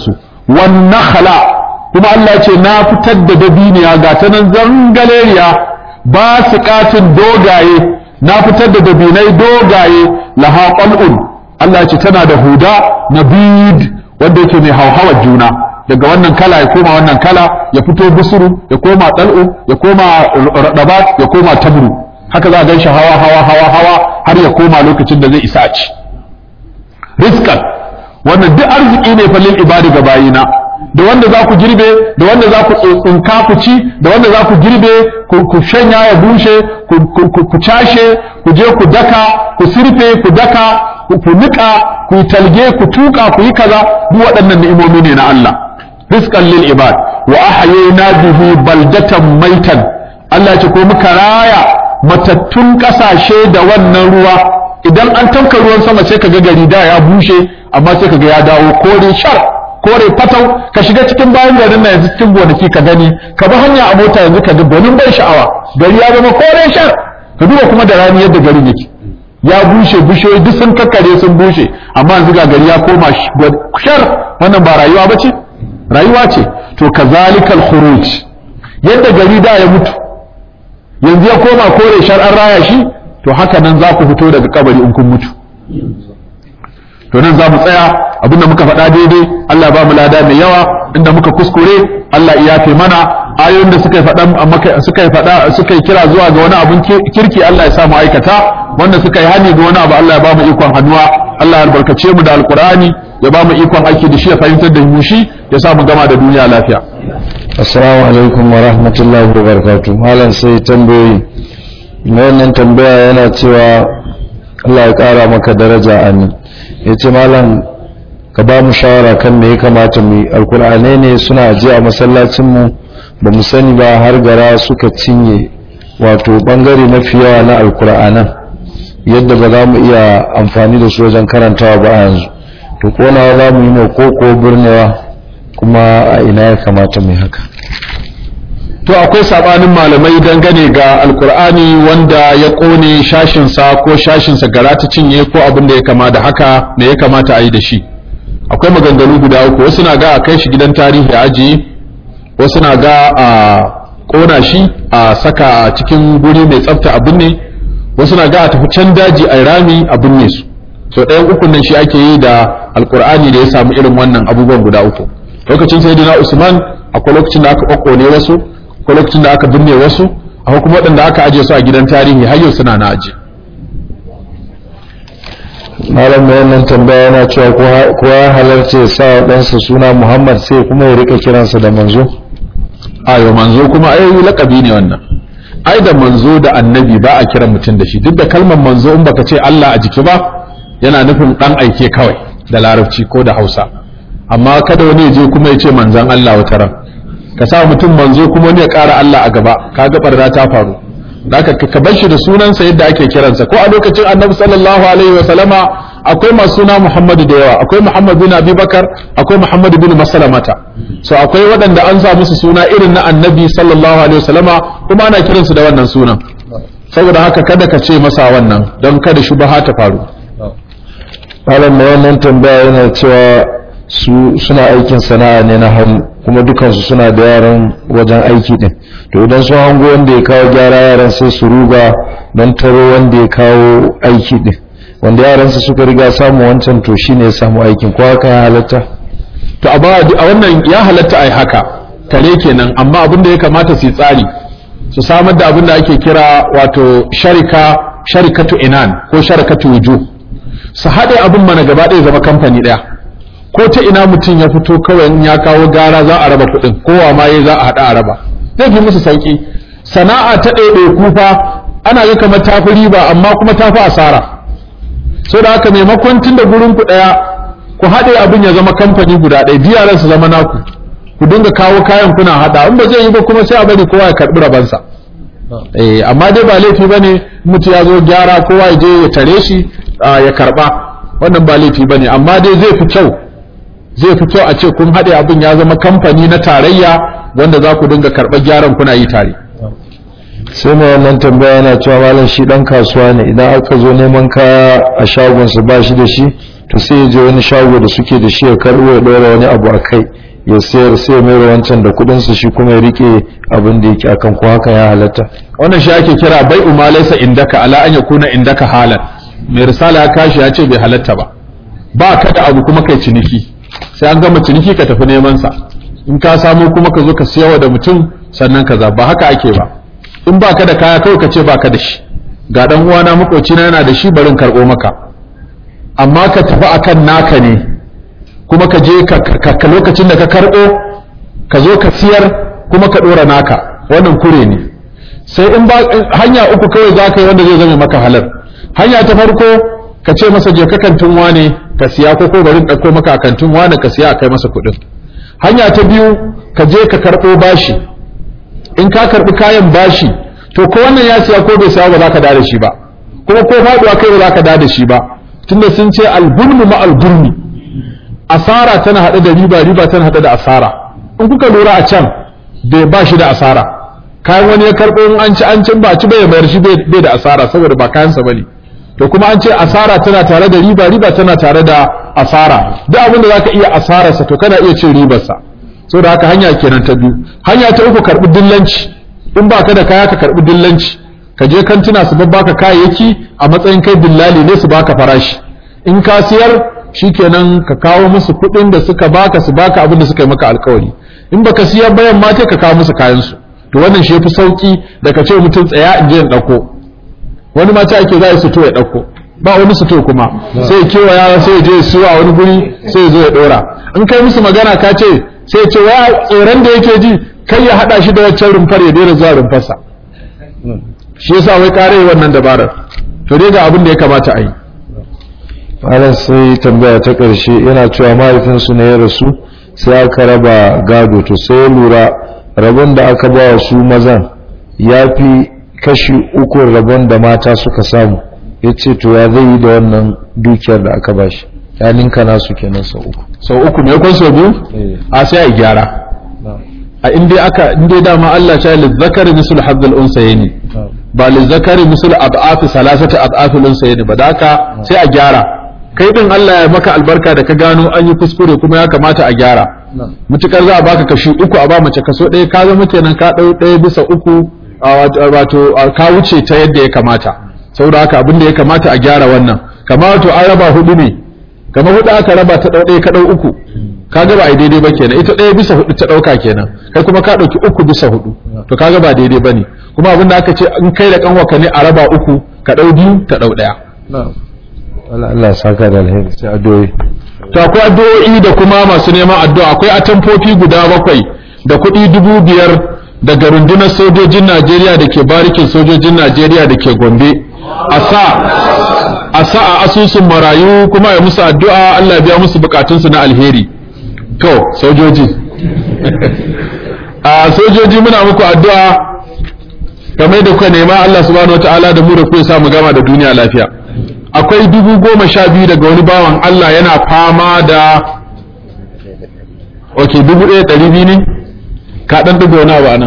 wan nakhla kuma Allah ce na fitar da dabiniya ga ta nan zangaleriya ba su katin dogaye na fitar da dabinai dogaye laha qal'un Allah ce tana da huda nabid wanda yake mai hauhawar juna daga wannan kala ya koma wannan kala ya fito busuru ya koma dal'u ya koma radabat ya koma tabru haka za a gan shi hawa hawa hawa hawa har ya koma lokacin da zai isa a ci rizqan wannan duk arziki ne fa lil ibadi ga bayina da wanda za ku girbe da wanda za ku tsinka ku ci da wanda za ku girbe ku shanya ya bushe ku cashe ku je ku daka ku sirfe ku daka ku nika ku yi talge ku tuka ku yi kaza duk waɗannan ni'imomi ne na Allah rizqan lil ibad wa ahyayna bihi baldatan maitan Allah ce ko muka raya matattun kasashe da wannan ruwa idan an tanka ruwan sama sai kaga gari da ya bushe amma sai kaga ya dawo kore shar kore fatau ka shiga cikin bayan garin na yanzu cikin gonaki ka gani ka bi hanya a mota yanzu ka ga gwanin ban sha'awa gari ya zama kore shar ka duba kuma da rani yadda garin yake ya bushe bishiyoyi duk sun kakkare sun bushe amma yanzu ga gari ya koma shar wannan ba rayuwa ba ce rayuwa ce to kazalikal khuruj yadda gari da ya mutu yanzu ya koma kore shar an raya shi to haka nan za ku fito daga kabari in kun mutu to nan za mu tsaya abinda muka faɗa daidai Allah ba mu lada mai yawa inda muka kuskure Allah ya yafe mana ayoyin da suka faɗa suka faɗa suka kira zuwa ga wani abun kirki Allah ya sa mu aikata wanda suka yi hani ga wani abu Allah ya ba mu ikon hannuwa Allah ya albarkace mu da alqur'ani ya ba mu ikon aiki da shi ya fahimtar da mu shi ya sa mu gama da duniya lafiya assalamu alaikum wa rahmatullahi wa barakatuh malam sai tambayoyi wannan tambaya yana cewa Allah ya kara maka daraja amin yace malam ka ba mu shawara kan me ya kamata mu alkur'anai ne suna je a masallacin mu ba mu sani ba har gara suka cinye wato bangare mafi yawa na alkur'anan yadda ba za mu iya amfani da su wajen karantawa ba yanzu to konawa za mu yi mai koko birnewa kuma a ina ya kamata mu haka to akwai sabanin malamai dangane ga alkur'ani wanda ya kone shashinsa ko shashinsa gara ta cinye ko abin da ya kama da haka me ya kamata a yi da shi akwai maganganu guda uku wasu na ga a kai shi gidan tarihi a ajiye wasu na ga a kona shi a saka a cikin guri mai tsafta a binne wasu na ga a tafi can daji a rami a binne su so ɗayan ukun nan shi ake yi da alkur'ani da ya samu irin wannan abubuwan guda uku lokacin sayyidina usman akwai lokacin da aka kokkone wasu akwai lokacin da aka binne wasu akwai kuma waɗanda aka ajiye su a gidan tarihi har yau suna na ajiye malam mai wannan tambaya yana cewa ko ya halarci ya sa ɗansa suna muhammad sai kuma ya rika kiransa da manzo ayo manzo kuma ai lakabi ne wannan ai da manzo da annabi ba a kiran mutum da shi duk da kalmar manzo in baka ce Allah a jiki ba yana nufin dan aike kawai da larabci ko da hausa amma kada wani ya je kuma ya ce manzon Allah wata ran ka sa mutum manzo kuma wani ya ƙara Allah a gaba kaga barna ta faru Daka ka bar shi da sunansa yadda ake kiransa ko a lokacin annabi sallallahu alaihi wa sallama akwai masu suna Muhammadu da yawa akwai Muhammad bin Abubakar akwai Muhammad bin Masalamata so akwai waɗanda an sa musu suna irin na annabi sallallahu alaihi wa sallama kuma ana kiransu da wannan sunan saboda haka kada ka ce masa wannan don kada shubaha ta faru malam mai wannan tambaya yana cewa su suna aikin sana'a ne na hannu kuma dukansu suna da yaran wajen aiki din to idan sun hango wanda ya kawo gyara yaran sai su ruga don taro wanda ya kawo aiki din wanda yaransa suka riga samu wancan to shine ya samu aikin ko haka ya halatta to a wannan ya halatta ai haka kare kenan amma abin da ya kamata su yi tsari su samar da abin da ake kira wato sharika sharikatu inan ko sharikatu wuju su haɗe abin mana gaba ɗaya zama kamfani ɗaya ko ta ina mutum ya fito kawai in ya kawo gara za a raba kuɗin kowa ma ya za a haɗa a raba zai fi musu sauƙi sana'a ta ɗaiɗai kufa ana ga kamar tafi riba amma kuma tafi asara so da haka maimakon tun da gurin ku ɗaya ku haɗe abin ya zama kamfani guda ɗaya biyaran su zama naku ku dinga kawo kayan kuna haɗa in ba zai yi ba kuma sai a bari kowa ya karɓi rabansa eh amma dai ba laifi bane mutu ya zo gyara kowa ya je ya tare shi ya karɓa wannan ba laifi bane amma dai zai fi kyau zai fi kyau a ce kun haɗe abin ya zama kamfani na tarayya wanda za ku dinga karɓar gyaran kuna yi tare sai mai wannan tambaya yana cewa malam shi dan kasuwa ne idan aka zo neman kaya a shagonsa ba shi da shi to sai ya je wani shago da suke da shi ya karɓo ya ɗora wani abu a kai ya sayar sai mai wancan da kudin su shi kuma ya rike abin da yake akan ko haka ya halatta wannan shi ake kira bai umalaysa indaka ala an yakuna indaka halan mai risala ya kashi ya ce bai halatta ba ba ka da abu kuma kai ciniki sai an gama ciniki ka tafi neman sa in ka samu kuma ka zo ka siyawa da mutum sannan kaza ba haka ake ba in ba ka da kaya kawai ka ce ba ka da shi ga dan uwana makoci na yana da shi barin karɓo maka amma ka tafi akan naka ne kuma ka je ka lokacin da ka karɓo ka zo ka siyar kuma ka ɗora naka wannan kure ne sai in ba hanya uku kawai za ka yi wanda zai zama maka halar hanya ta farko ka ce masa je ka kantin wane ka siya ko ko bari ɗauko maka a kantin wane ka siya a kai masa kuɗin hanya ta biyu ka je ka karɓo bashi in ka karɓi kayan bashi to ko wannan ya siya ko bai siya ba za ka da shi ba kuma ko faɗuwa kai ba za ka da shi ba tunda sun ce albulmu ma albulmi asara tana haɗe da riba riba tana haɗe da asara in kuka lura a can bai ba shi da asara kayan wani ya karɓo in an ci an cin ba ci bai mayar shi bai da asara saboda ba kayansa bane to kuma an ce asara tana tare da riba riba tana tare da asara duk abin da zaka iya asararsa to kana iya cin ribarsa saboda haka hanya kenan ta biyu hanya ta uku karɓi dillanci in ba ka da kaya ka karɓi dillanci ka je kantuna su baka kayayyaki a matsayin kai dillali ne su baka farashi in ka siyar shikenan ka kawo musu kuɗin da suka baka su baka abin da suka yi maka alkawari in baka siyar bayan ma ka kawo musu kayan su to wannan shi yafi sauki da ka ce mutum tsaya in je in dauko wani mata ake za su to ya dauko ba wani su to kuma sai ya kewaya sai ya je ya siyo a wani guri sai ya zo ya dora in kai musu magana ka ce sai ya ce wa tsoron da yake ji kai ya hada shi da waccan rumfar ya daina zuwa rumfarsa shi yasa wai kare wannan dabarar to dai ga abin da ya kamata a yi malam sai tambaya ta ƙarshe yana cewa mahaifinsu ne ya rasu sai aka raba gado to sai ya lura rabon da aka ba wa su mazan ya fi kashi uku rabon da mata suka samu ya ce to ya zai yi da wannan dukiyar da aka ba shi ya ninka nasu kenan sau uku sau uku mai kwan sau biyu a sai a gyara a inda aka inda dama Allah ya lizzakari misul hazzal unsayni ba lizzakari misul ad'afi salasati ad'afi unsayni ba da haka sai a gyara kai din Allah ya maka albarka da ka gano an yi kuskure kuma ya kamata a gyara mutukar za a baka kashi uku a ba mace kaso ɗaya ka zama kenan ka ɗau ɗaya bisa uku wato ka wuce ta yadda ya kamata saboda haka abin da ya kamata a gyara wannan kamar wato an raba hudu ne kamar hudu aka raba ta ɗau ɗaya ka ɗau uku kaga ba a daidai ba kenan ita ɗaya bisa hudu ta ɗauka kenan kai kuma ka ɗauki uku bisa hudu to kaga ba daidai ba ne kuma abin da aka ce in kai da kanwaka ne a raba uku ka ɗau biyu ta ɗau ɗaya Allah saka da alheri sai addu'o'i to akwai addu'o'i da kuma masu neman addu'a akwai atamfofi guda bakwai da kuɗi dubu biyar daga rundunar sojojin Najeriya da ke barikin sojojin Najeriya da ke Gombe a sa a sa a asusun marayu kuma ya musu addu'a Allah biya musu bukatunsu na alheri to sojoji a sojoji muna muku addu'a kamar da kuka nema Allah subhanahu wataala da mu da ku ya samu gama da duniya lafiya akwai dubu goma sha biyu daga wani bawan Allah yana fama da ok dubu ɗaya ɗari biyu ne ka ɗan ɗigo wani abu a nan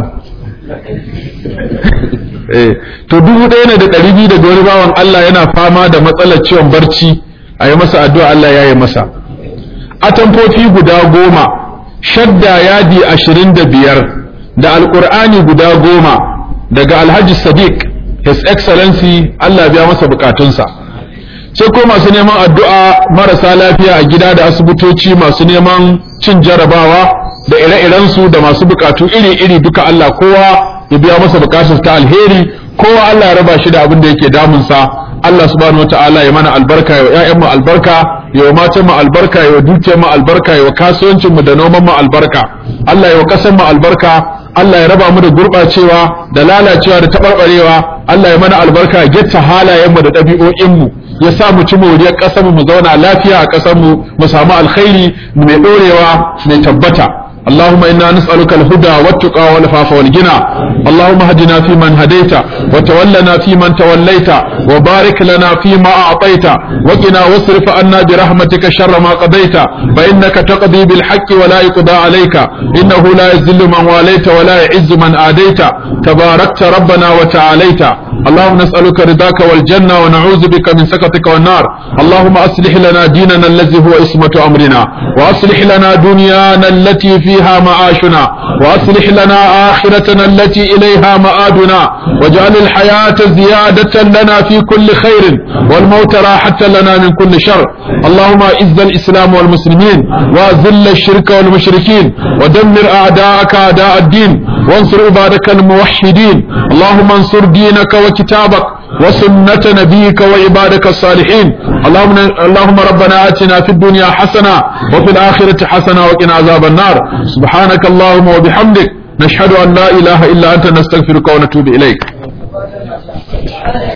to dubu ɗaya ne da ɗari biyu daga wani bawan Allah yana fama da matsalar ciwon barci a yi masa addu'a Allah ya yi masa atamfofi guda goma shadda yadi ashirin da biyar da alƙur'ani guda goma daga alhaji sadiq his excellency Allah biya masa bukatunsa sai ko masu neman addu'a marasa lafiya a gida da asibitoci masu neman cin jarabawa da ire-irensu da masu bukatu iri-iri duka Allah kowa ya biya masa bukatar ta alheri kowa Allah ya raba shi da abin da yake damunsa Allah subhanahu wataala ya mana albarka ya ƴaƴan mu albarka ya wa matan mu albarka ya wa dukiyar mu albarka ya wa kasuwancin mu da noman mu albarka Allah ya wa ƙasar mu albarka Allah ya raba mu da gurɓacewa da lalacewa da taɓarɓarewa Allah ya mana albarka ya getta halayen mu da ɗabi'o'in mu ya sa mu ci moriyar ƙasar mu mu zauna lafiya a ƙasar mu mu samu alkhairi mai ɗorewa mai tabbata اللهم إنا نسألك الهدى والتقى والعفاف والغنى اللهم هدنا فيمن هديت وتولنا فيمن توليت وبارك لنا فيما أعطيت وقنا واصرف عنا برحمتك شر ما قضيت فإنك تقضي بالحق ولا يقضى عليك إنه لا يذل من واليت ولا يعز من آديت تباركت ربنا وتعاليت اللهم نسألك رضاك والجنة ونعوذ بك من سخطك والنار اللهم أصلح لنا ديننا الذي هو اسمة أمرنا وأصلح لنا دنيانا التي فيها معاشنا وأصلح لنا آخرتنا التي إليها مآدنا واجعل الحياة زيادة لنا في كل خير والموت راحة لنا من كل شر اللهم أعز الإسلام والمسلمين وأذل الشرك والمشركين ودمر أعداءك أعداء الدين وانصر عبادك الموحدين اللهم انصر دينك وكتابك وسنة نبيك وعبادك الصالحين اللهم اللهم ربنا آتنا في الدنيا حسنة وفي الآخرة حسنة وقنا عذاب النار سبحانك اللهم وبحمدك نشهد أن لا إله إلا أنت نستغفرك ونتوب إليك